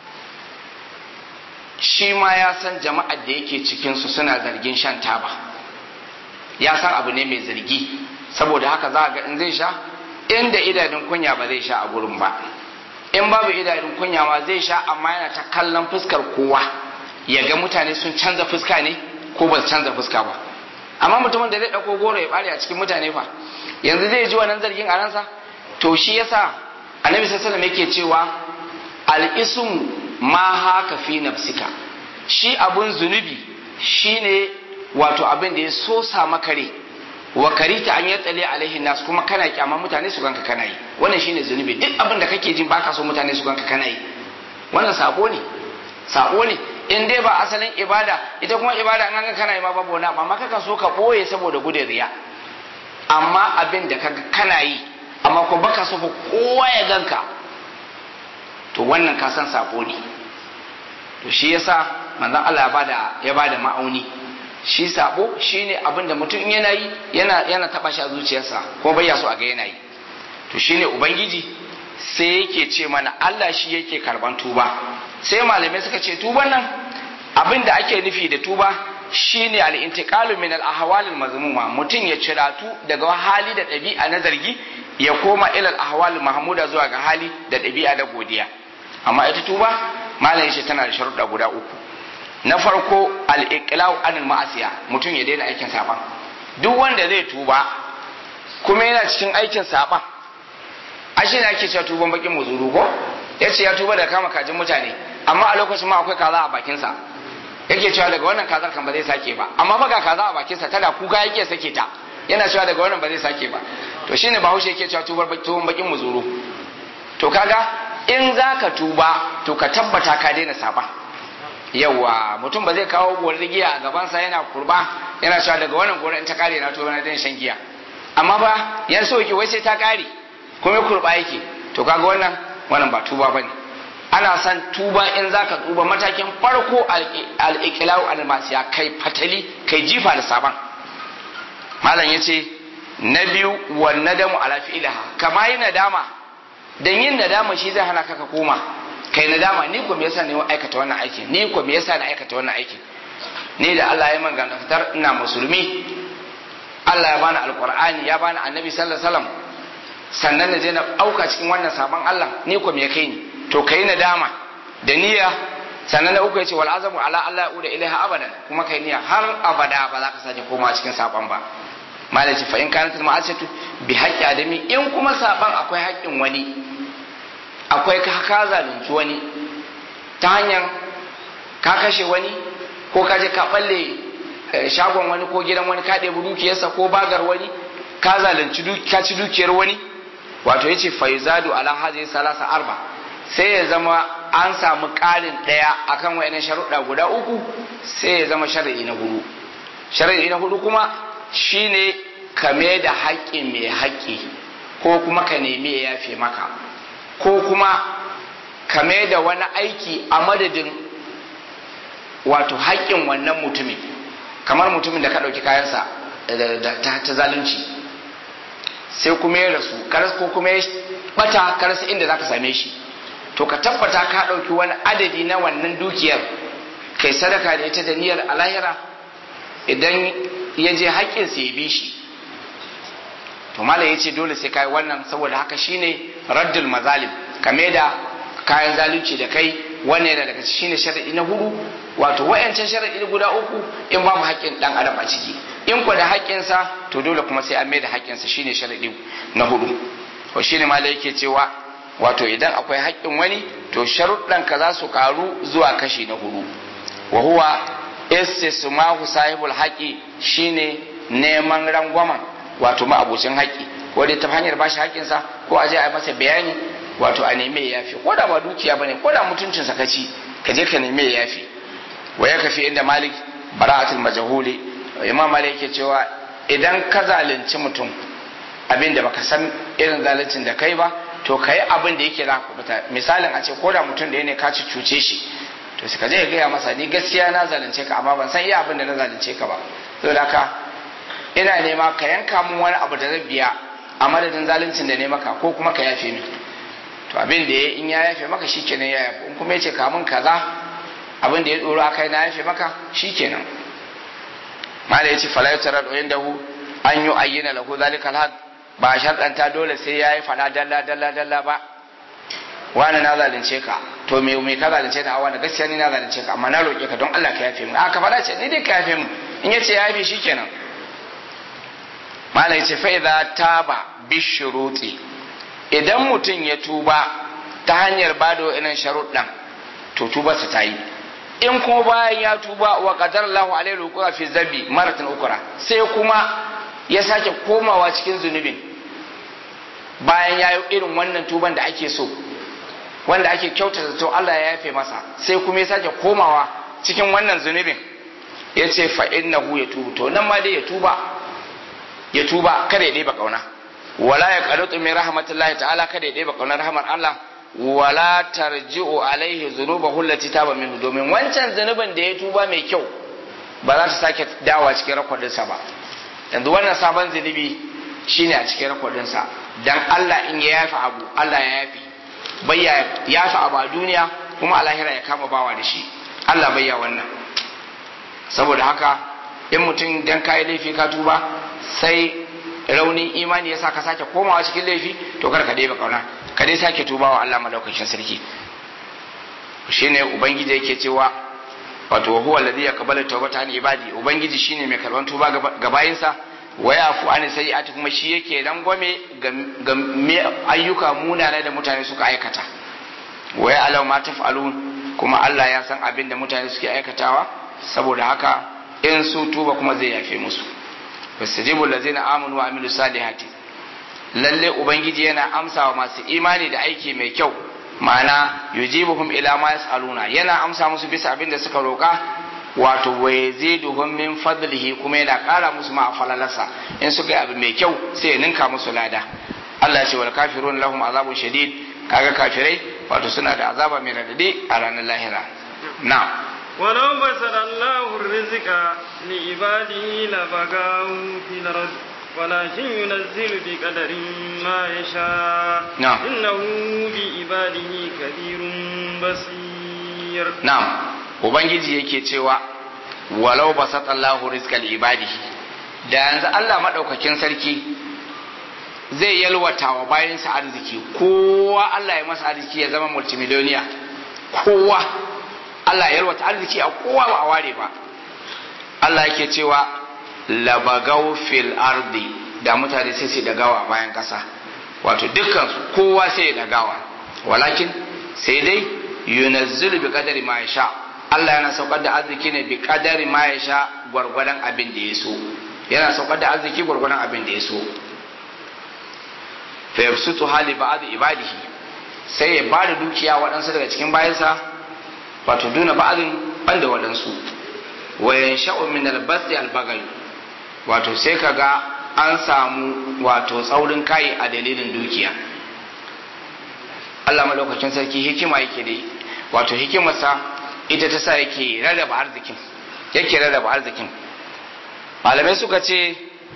shi ma ya san jama'ar da yake cikinsu suna zargin shan taba ya san abu ne mai zargi saboda haka za a ga in zai sha inda idanun kunya ba zai sha a gurin ba in babu idanun kunya ma zai sha amma yana ta kallon fuskar kowa ya ga mutane sun canza fuska ne ko ba su canza fuska ba amma mutumin da zai ɗauko goro ya ɓare a cikin mutane fa yanzu zai ji wannan zargin a ransa to shi yasa annabi sallallahu alaihi yake cewa al-ismu ma haka fi nafsika shi abun zunubi shine wato abin da ya sosa maka rai wa karita an yatsale alaihi nas kuma kana kyama mutane su ganka kana yi wannan shine zunubi duk abin da kake jin baka so mutane su ganka kana yi wannan sabo ne sabo ne in dai ba asalin ibada ita kuma ibada an ga kana yi ma babu wani amma kakan so ka boye saboda gudun riya amma abin da kaga kana yi amma ko baka so ko kowa ya ganka to wannan ka san sabo ne to shi yasa manzon Allah ya bada ya bada ma'auni shi sabo shine abin da mutum yana yi yana yana taba shi a zuciyarsa ko bai so a ga yana yi to shine ubangiji sai yake ce mana Allah shi yake karban tuba sai malamai suka ce tuban nan abin da ake nufi da tuba shine al-intiqalu min al-ahwal al-mazmuma mutum ya ciratu daga hali da ɗabi'a na zargi ya koma ila al-ahwal mahmuda zuwa ga hali da ɗabi'a da godiya amma ita tuba malamai shi tana da sharuɗa guda uku na farko al-iqlau anil ma'asiya mutum ya daina aikin saban duk wanda zai tuba kuma yana cikin aikin saban ashe ne ake cewa tuban bakin muzuru ko ya ce ya tuba da kama kajin mutane amma a lokacin ma akwai kaza a bakinsa yake cewa daga wannan kazar kan ba zai sake ba amma fa ga kaza a bakinsa tana kuka yake sake ta yana cewa daga wannan ba zai sake ba to shine bahaushe yake cewa tubar tuwon bakin muzuru to kaga in zaka tuba to ka tabbata ka daina saba yawa mutum ba zai kawo gorar giya a gabansa yana kurba yana cewa daga wannan gorar in ta kare na tuba na daina shan giya amma ba yan so yake wai sai ta kare kuma kurba yake to kaga wannan wannan ba tuba bane ana son tuba in zaka tuba matakin farko al-iqlau al-masiya kai fatali kai jifa da saban malam yace na biyu wan nadamu ala fi'liha kama yin nadama dan yin nadama shi zai hana ka ka koma kai nadama ni ko me yasa ne aikata wannan aikin ni ko me yasa na aikata wannan aikin ni da Allah ya manga fitar ina musulmi Allah ya bani alqur'ani ya bani annabi sallallahu alaihi wasallam sannan na je na auka cikin wannan sabon Allah ni ko me kai ni to kai nadama da niyya sannan na uku yace wal azamu ala Allah ya uda ilaiha abadan kuma kai niyya har abada ba za ka sake koma cikin sabon ba malaci fa in kanat ma'asiyatu bi haqqi adami in kuma saban akwai haƙƙin wani akwai ka ka zalunci wani ta hanyar ka kashe wani ko ka je ka balle shagon wani ko gidan wani ka ɗebi dukiyarsa ko bagar wani ka zalunci ka ci dukiyar wani wato yace fa yuzadu ala hadhihi salasa arba sai ya zama an samu ƙarin ɗaya akan wayannan sharuɗa guda uku sai ya zama shar'i na hudu shar'i na hudu kuma shine kame da haƙƙi mai haƙƙi ko kuma ka nemi ya yafe maka ko kuma kame da wani aiki a madadin wato haƙƙin wannan mutumin kamar mutumin da ka ɗauki kayansa ta zalunci sai kuma ya rasu karas ko kuma ya bata karas inda za ka same shi to ka tabbata ka ɗauki wani adadi na wannan dukiyar kai sadaka da ita da niyyar alahira idan ya je haƙƙinsa ya bi shi to mala ya ce dole sai kai wannan saboda haka shine raddul mazalim kame da kayan zalunci da kai wannan yana daga shine sharadi na hudu wato wayancan sharadi guda uku in babu haƙƙin dan adam a ciki in ku da haƙƙinsa to dole kuma sai an mai da haƙƙinsa shine sharadi na hudu to shine mala yake cewa wato idan akwai haƙƙin wani to sharuɗan ka za su karu zuwa kashi na hudu wa huwa istismahu sahibul haƙi shine neman rangwamen wato ma'abucin haƙi ko dai ta hanyar bashi haƙinsa ko a je a masa bayani wato a neme ya yafi ko da ba dukiya bane ko da mutuncin sa kaci ka je ka neme ya yafi wa ya kafi inda malik bara'atul majhuli imam malik yake cewa idan ka zalunci mutum abin da baka san irin zaluncin da kai ba to kai abin da yake za kubuta misalin a ce ko da mutum da ne ka ci cuce shi to sai ka je ka gaya masa ni gaskiya na zalunce ka amma ban san iya abin da na zalunce ka ba saboda haka ina nema ka yanka mun wani abu da zan biya a madadin zaluncin da ne maka ko kuma ka yafe min to abin da ya in ya yafe maka shikenan ya yafe in kuma ya ce ka mun kaza abin da ya doro akai na yafe maka shikenan mala yace fala yutara da indahu an yu ayyana lahu zalikal haq ba sharɗanta dole sai yayi fada dalla dalla dalla ba wani na zalunce ka to me me ka zalunce ta wani gaskiya ni na zalunce ka amma na roƙe ka don Allah ka yafe min aka fada ce ni dai ka yafe min in yace ya yafe shikenan malai ce fa idza taba bishuruti idan mutum ya tuba ta hanyar bado irin sharuɗan to tubarsa ta yi in kuma bayan ya tuba wa qadar Allahu alaihi rukuwa fi zabi maratan ukra sai kuma ya sake komawa cikin zunubin bayan ya yi irin wannan tuban da ake so wanda ake kyautata to Allah ya yafe masa sai kuma ya sake komawa cikin wannan zunubin ya ce fa innahu ya tubu to nan ma dai ya tuba ya tuba kada ya ɗeba ƙauna wala ya qanutu min rahmatillahi ta'ala kada ya ɗeba ƙaunar rahmar Allah wala tarji'u alaihi dhunubahu allati taba minhu domin wancan zunubin da ya tuba mai kyau ba za ta sake dawa cikin rakwadin sa ba yanzu wannan sabon zunubi shine a cikin rakwadin sa dan Allah in ya yafi abu Allah ya yafi bai ya yafi abu a duniya kuma a lahira ya kama bawa da shi Allah bai ya wannan saboda haka in mutum dan kayi laifi ka tuba sai raunin imani yasa ka sake komawa cikin laifi to kar ka dai kauna ka dai sake tubawa Allah madaukakin sarki shine ubangiji yake cewa wato huwa alladhi yaqbalu tawbata an ibadi ubangiji shine mai karban tuba ga bayinsa wa yafu an sayyi'ati kuma shi yake rangwame ga ayyuka munana da mutane suka aikata wa ya alau ma taf'alun kuma Allah ya san abin da mutane suke aikatawa saboda haka in su tuba kuma zai yafe musu fastajibu allazina amanu wa amilu salihati lalle ubangiji yana amsawa masu imani da aiki mai kyau ma'ana yujibuhum ila ma yasaluna yana amsa musu bisa abin da suka roka wato wa yaziduhum min fadlihi kuma yana kara musu ma falalarsa in suka yi abu mai kyau sai ya ninka musu lada Allah ya ce wal kafirun lahum azabun shadid kaga kafirai wato suna da azaba mai radadi a ranar lahira na'am ولو بسط الله الرزق لعباده لبغوا في الأرض ولكن ينزل بقدر ما يشاء نعم. إنه بعباده كبير بصير na'am ubangiji yake cewa walau basata Allahu rizqal ibadihi da yanzu Allah madaukakin sarki zai yalwata wa bayansa arziki kowa Allah ya masa arziki ya zama multimillionaire kowa Allah ya yalwata arziki a kowa ba a ware ba Allah yake cewa labagau fil ardi da mutane sai su dagawa a bayan kasa wato dukkan su kowa sai ya dagawa walakin sai dai yunazzilu bi qadari ma yasha Allah yana saukar da arziki ne bi qadari ma yasha gwargwadon abin da ya so yana saukar da arziki gwargwadon abin da ya so fa yabsutu hali ba'd ibadihi sai ya bada dukiya waɗansu daga cikin bayansa wato duna ba'din banda waɗansu wa yansha'u min al-basti al-bagai wato sai kaga an samu wato tsaurin kai a dalilin dukiya Allah madaukakin sarki hikima yake dai wato hikimarsa ita ta sa yake rarraba arzikin yake rarraba arzikin malamai suka ce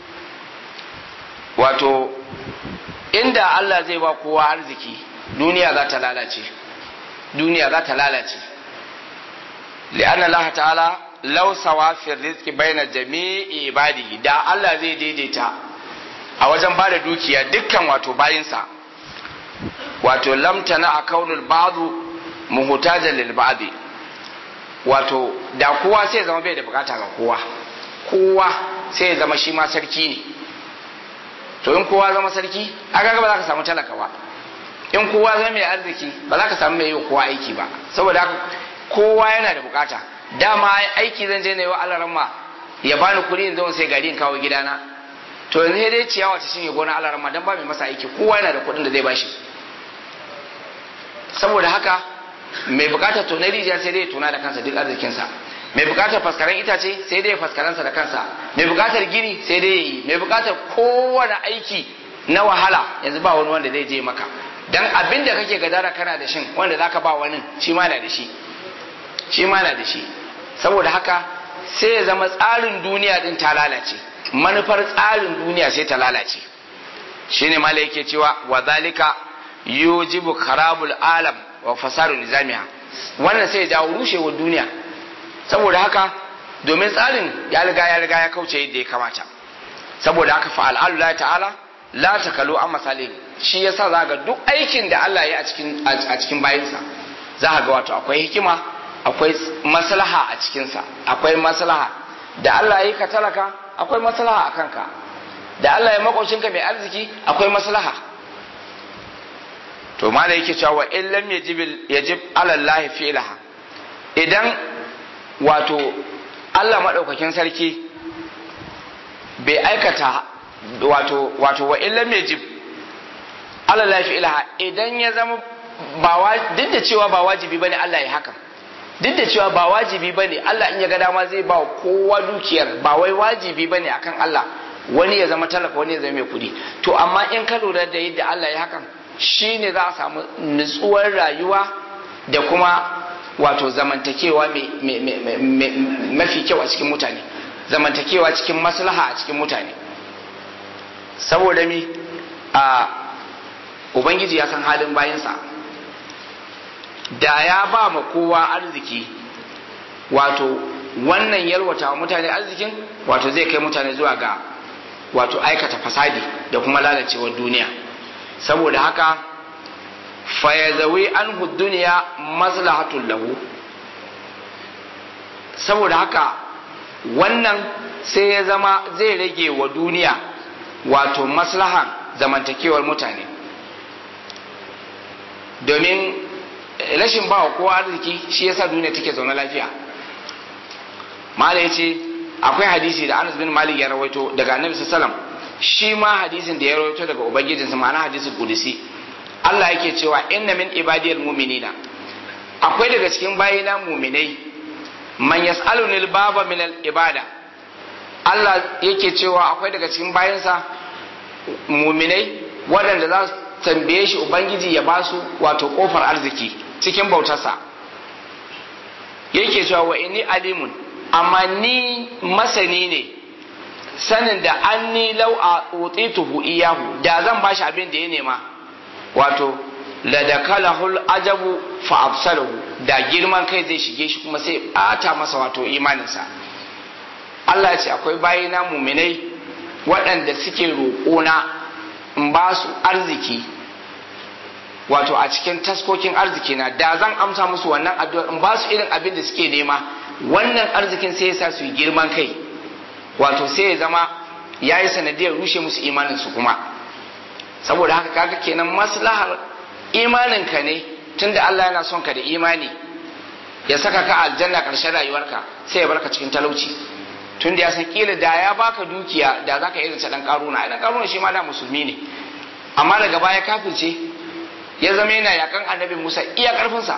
wato inda Allah zai ba kowa arziki duniya za ta lalace duniya za ta lalace li'anna Allah ta'ala law sawa fi rizqi baina jami'i ibadihi da Allah zai daidaita a wajen bada dukiya dukkan wato bayinsa wato lam tana a kaunul ba'du muhtajan lil ba'di wato da kowa sai ya zama bai da bukata ga kowa kowa sai ya zama shi ma sarki ne to in kowa zama sarki aka ba za ka samu talaka ba in kowa zama mai arziki ba za ka samu mai yi wa kowa aiki ba saboda haka kowa yana da bukata dama aiki zan je na yi wa alaramma ya bani kuɗi in zo sai gari in kawo gidana to yanzu sai dai ciyawa ta shinge gona alaramma dan ba mai masa aiki kowa yana da kuɗin da zai bashi saboda haka mai bukatar tonar rijiya sai dai tona da kansa duk arzikinsa mai bukatar faskaren itace sai dai faskaransa da kansa mai bukatar gini sai dai yi mai bukatar kowane aiki na wahala yanzu ba wani wanda zai je maka dan abin da kake gadara kana da shin wanda zaka ba wani shi ma na da shi shi ma na da shi saboda haka sai ya zama tsarin duniya din ta lalace manufar tsarin duniya sai ta lalace shine mala yake cewa wa zalika yujibu kharabul alam wa fasadu nizamiha wannan sai ya jawo rushewar duniya saboda haka domin tsarin ya riga ya riga ya kauce yadda ya kamata saboda haka fa al'alu la ta'ala la takalu an misali shi yasa za ga duk aikin da Allah ya a cikin a cikin bayinsa za ga wato akwai hikima akwai maslaha a cikinsa akwai maslaha da Allah ya yi ka talaka akwai maslaha a kanka da Allah ya makocinka mai arziki akwai maslaha to ma da yake cewa in lam yajib yajib ala Allah fi'laha idan wato Allah madaukakin sarki bai aikata wato wato wa in lam yajib ala Allah fi'laha idan ya zama ba duk da cewa ba wajibi bane Allah ya haka duk da cewa ba wajibi bane Allah in ya ga dama zai ba kowa dukiyar ba wai wajibi bane akan Allah wani ya zama talaka wani ya zama mai kuɗi to amma in ka lura da yadda Allah ya hakan shi ne za a samu nutsuwar rayuwa da kuma wato zamantakewa mafi kyau a cikin mutane zamantakewa cikin maslaha a cikin mutane saboda mi a ubangiji ya san halin bayansa da ya ba ma kowa arziki wato wannan yalwata wa mutane arzikin wato zai kai mutane zuwa ga wato aikata fasadi da kuma lalacewar duniya saboda haka fayazawi an duniya maslahatul lahu saboda haka wannan sai ya zama zai rage wa duniya wato maslahan zamantakewar mutane domin rashin ba kowa arziki shi yasa duniya take zaune lafiya mala yace akwai hadisi da Anas bin Malik ya rawaito daga Annabi sallallahu alaihi wasallam shi ma hadisin da ya rawaito daga ubangijinsa ma'ana hadisin kudusi Allah yake cewa inna min ibadiyal mu'minina akwai daga cikin bayina mu'minai man yas'aluni al-baba min al-ibada Allah yake cewa akwai daga cikin bayinsa mu'minai waɗanda za su tambaye shi ubangiji ya ba su wato kofar arziki cikin bautarsa yake cewa wa inni alimun amma ni masani ne sanin da an ni lau a tuhu iyahu da zan bashi abin da ya nema wato la dakalahul ajabu fa absalahu da girman kai zai shige shi kuma sai bata masa wato imaninsa Allah ya ce akwai bayina muminai waɗanda suke roƙona in ba su arziki wato a cikin taskokin arziki na da zan amsa musu wannan addu'ar in ba su irin abin da suke nema wannan arzikin sai ya sa su yi girman kai wato sai ya zama ya yi sanadiyar rushe musu imanin su kuma saboda haka kaga kenan maslahar imaninka ne tunda Allah yana son ka da imani ya saka ka aljanna ƙarshen rayuwarka sai ya barka cikin talauci tunda ya san kila da ya baka dukiya da zaka iya zance dan karuna dan karuna shi ma da musulmi ne amma daga baya kafirce ya zama yana yakan annabi Musa iya karfinsa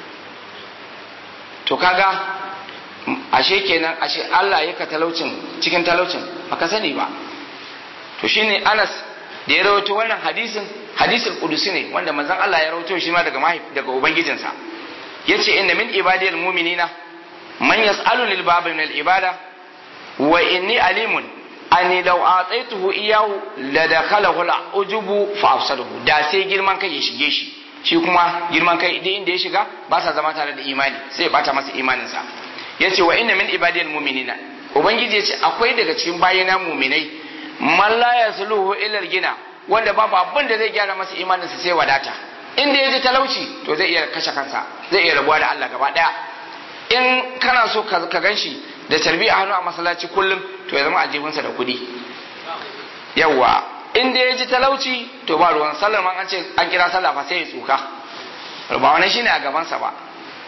to kaga ashe kenan ashe Allah yaka talaucin cikin talaucin baka sani ba to shine Anas da ya rawaito wannan hadisin hadisul qudusi ne wanda manzon Allah ya rawaito shi ma daga mahif daga ubangijinsa yace inna min ibadiyal mu'minina man yas'alu lil babi min al ibada wa inni alimun ani law ataituhu iyahu la dakhalahu al ujubu fa afsadahu da sai girman kai ya shige shi shi kuma girman kai idan inda ya shiga ba sa zama tare da imani sai ya bata masa imaninsa yace wa inna min ibadiyal mu'minina ubangiji yace akwai daga cikin bayina mu'minai man la yasluhu illa gina wanda babu abin da zai gyara masa imaninsa sai wadata inda ya ji talauci to zai iya kashe kansa zai iya rabuwa da Allah gaba daya in kana so ka ganshi da tarbi a hannu a masallaci kullum to ya zama aljihunsa da kuɗi yawa inda ya ji talauci to ba ruwan sallar man an ce an kira sallah fa sai ya tsuka ba wani shine a gabansa ba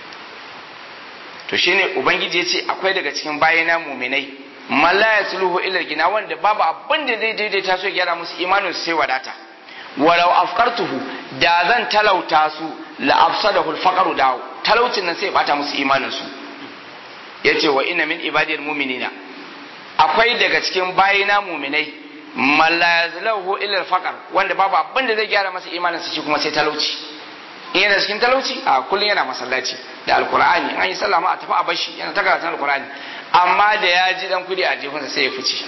to shine ubangiji ya ce akwai daga cikin bayana muminai malla ya suluhu ila gina wanda babu abin da zai daidaita su gyara musu imanin su sai wadata walau afkartuhu da zan talauta su la afsadahu al da talaucin nan sai bata musu imanin su yace wa inna min ibadil mu'minina akwai daga cikin bayina muminai malla ya suluhu ila al wanda babu abin da zai gyara masa imanin su shi kuma sai talauci in yana cikin talauci a kullum yana masallaci da alkur'ani an yi sallama a tafi a bashi yana ta karatun alkur'ani amma da ya ji dan kudi a jihunsa sai ya fice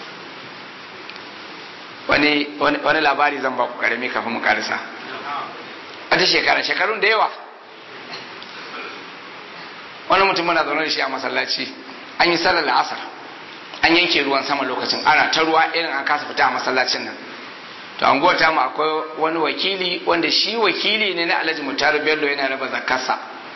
wani wani labari zan ba ku karami kafin mu karisa wata shekara shekarun da yawa wani mutum muna zaune da shi a masallaci an yi sallar la'asar an yanke ruwan sama lokacin ana ta ruwa irin an kasa fita a masallacin nan to an gota mu akwai wani wakili wanda shi wakili ne na alhaji mutaru bello yana raba zakarsa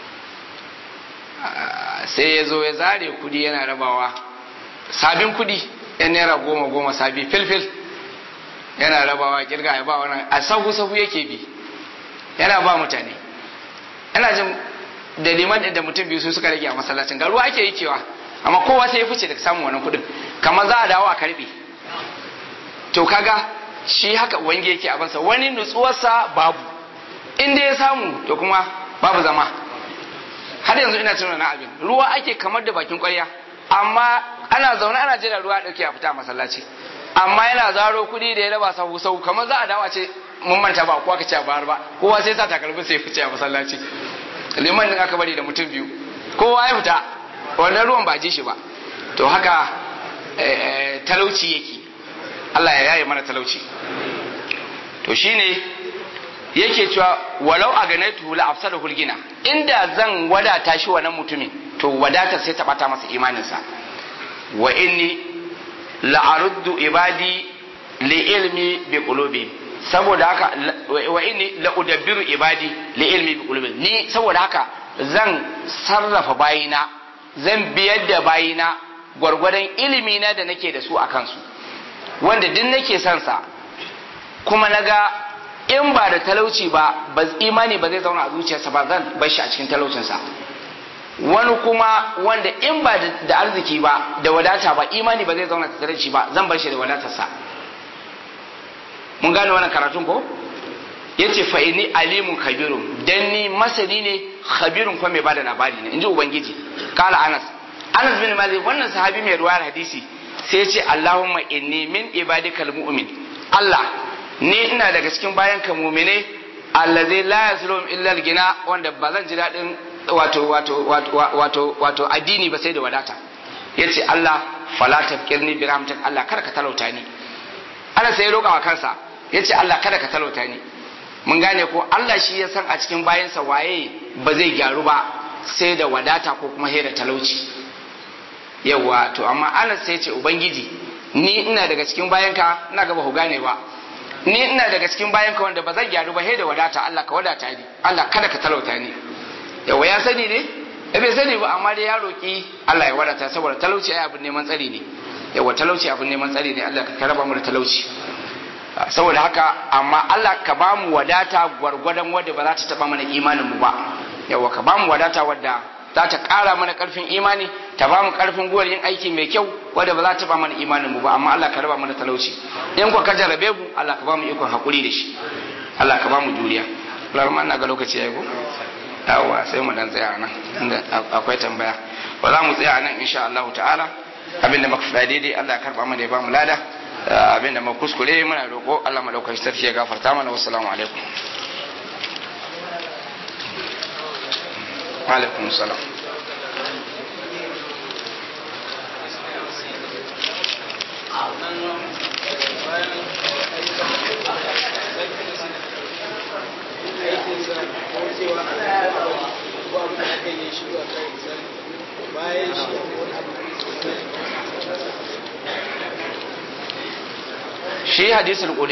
sai ya zo ya zare kudi yana rabawa sabin kudi yan naira goma goma sabi filfil yana rabawa kirga ya ba wannan a sahu sahu yake bi yana ba mutane yana jin da liman da mutum biyu su suka rage a masallacin ga ruwa ake yi kewa amma kowa sai ya fice daga samun wannan kudin kamar za a dawo a karbe to kaga shi haka wange yake abansa wani nutsuwarsa babu inda ya samu to kuma babu zama har yanzu ina tunan na abin ruwa ake kamar da bakin kwarya amma ana zaune ana jira ruwa dauke a fita masallaci amma yana zaro kuɗi da ya raba sahu sahu kamar za a dawo a ce mun manta ba kowa ka ce a bayar ba kowa sai sa takalmi sai fice a masallaci liman din aka bari da mutum biyu kowa ya fita wannan ruwan ba ji shi ba to haka talauci yake Allah ya yaye mana talauci to shine yake cewa walau a ganaitu la afsada hulgina inda zan wadata shi wannan mutumin to wadatar sai ta bata masa imaninsa wa inni la aruddu ibadi li ilmi bi qulubi saboda haka wa inni la udabbiru ibadi li ilmi bi qulubi ni saboda haka zan sarrafa bayina zan biyar da bayina gwargwadon ilimi na da nake da su a kansu wanda duk nake son sa kuma naga in ba da talauci ba ba imani ba zai zauna a zuciyarsa ba zan bar shi a cikin talaucinsa wani kuma wanda in ba da arziki ba da wadata ba imani ba zai zauna tattare da shi ba zan bar shi da wadatarsa mun gane wannan karatun ko yace fa inni alimun kabirun dan ni masani ne khabirun kuma mai bada labari ne inji ubangiji kala anas anas bin malik wannan sahabi mai ruwayar hadisi sai ya ce allahumma inni min ibadikal mu'min allah ni ina daga cikin bayan ka mu'mine allazi la yaslum illa al-gina wanda ba zan ji dadin wato wato wato wato addini ba sai da wadata yace allah fala tafkirni bi rahmatik allah kar ka talauta ni ana sai ya roƙa wa kansa yace allah kada ka talauta ni mun gane ko Allah shi ya san a cikin bayansa waye ba zai gyaru ba sai da wadata ko kuma da talauci yawa to amma Allah sai ce ubangiji ni ina daga cikin bayanka ina gaba ku gane ba ni ina daga cikin bayanka wanda ba zan gyaru ba sai da wadata Allah ka wadata ni Allah kada ka talauta ni yawa ya sani ne eh bai sani ba amma dai ya roki Allah ya wadata saboda talauci ai abin neman tsari ne yawa talauci abin neman tsari ne Allah ka raba mu da talauci saboda haka amma Allah ka ba mu wadata gwargwadon wadda ba za ta taba mana imanin mu ba yawa ka ba mu wadata wadda za ta ƙara mana ƙarfin imani ta ba mu ƙarfin guwar yin aiki mai kyau wadda ba za ta taba mana imanin mu ba amma Allah ka raba mana talauci in ku ka jarabe mu Allah ka ba mu ikon hakuri da shi Allah ka ba mu juriya Allah ma ina ga lokaci yayi ko yawa sai mu dan tsaya nan inda akwai tambaya ba za mu tsaya nan insha Allah ta'ala abinda muka faɗa daidai Allah ya karba mana ya ba mu lada abinda ma kuskure muna roƙo Allah madaukakin sarki ya gafarta mana wassalamu alaikum alaikum salam bayan shi shi hadisul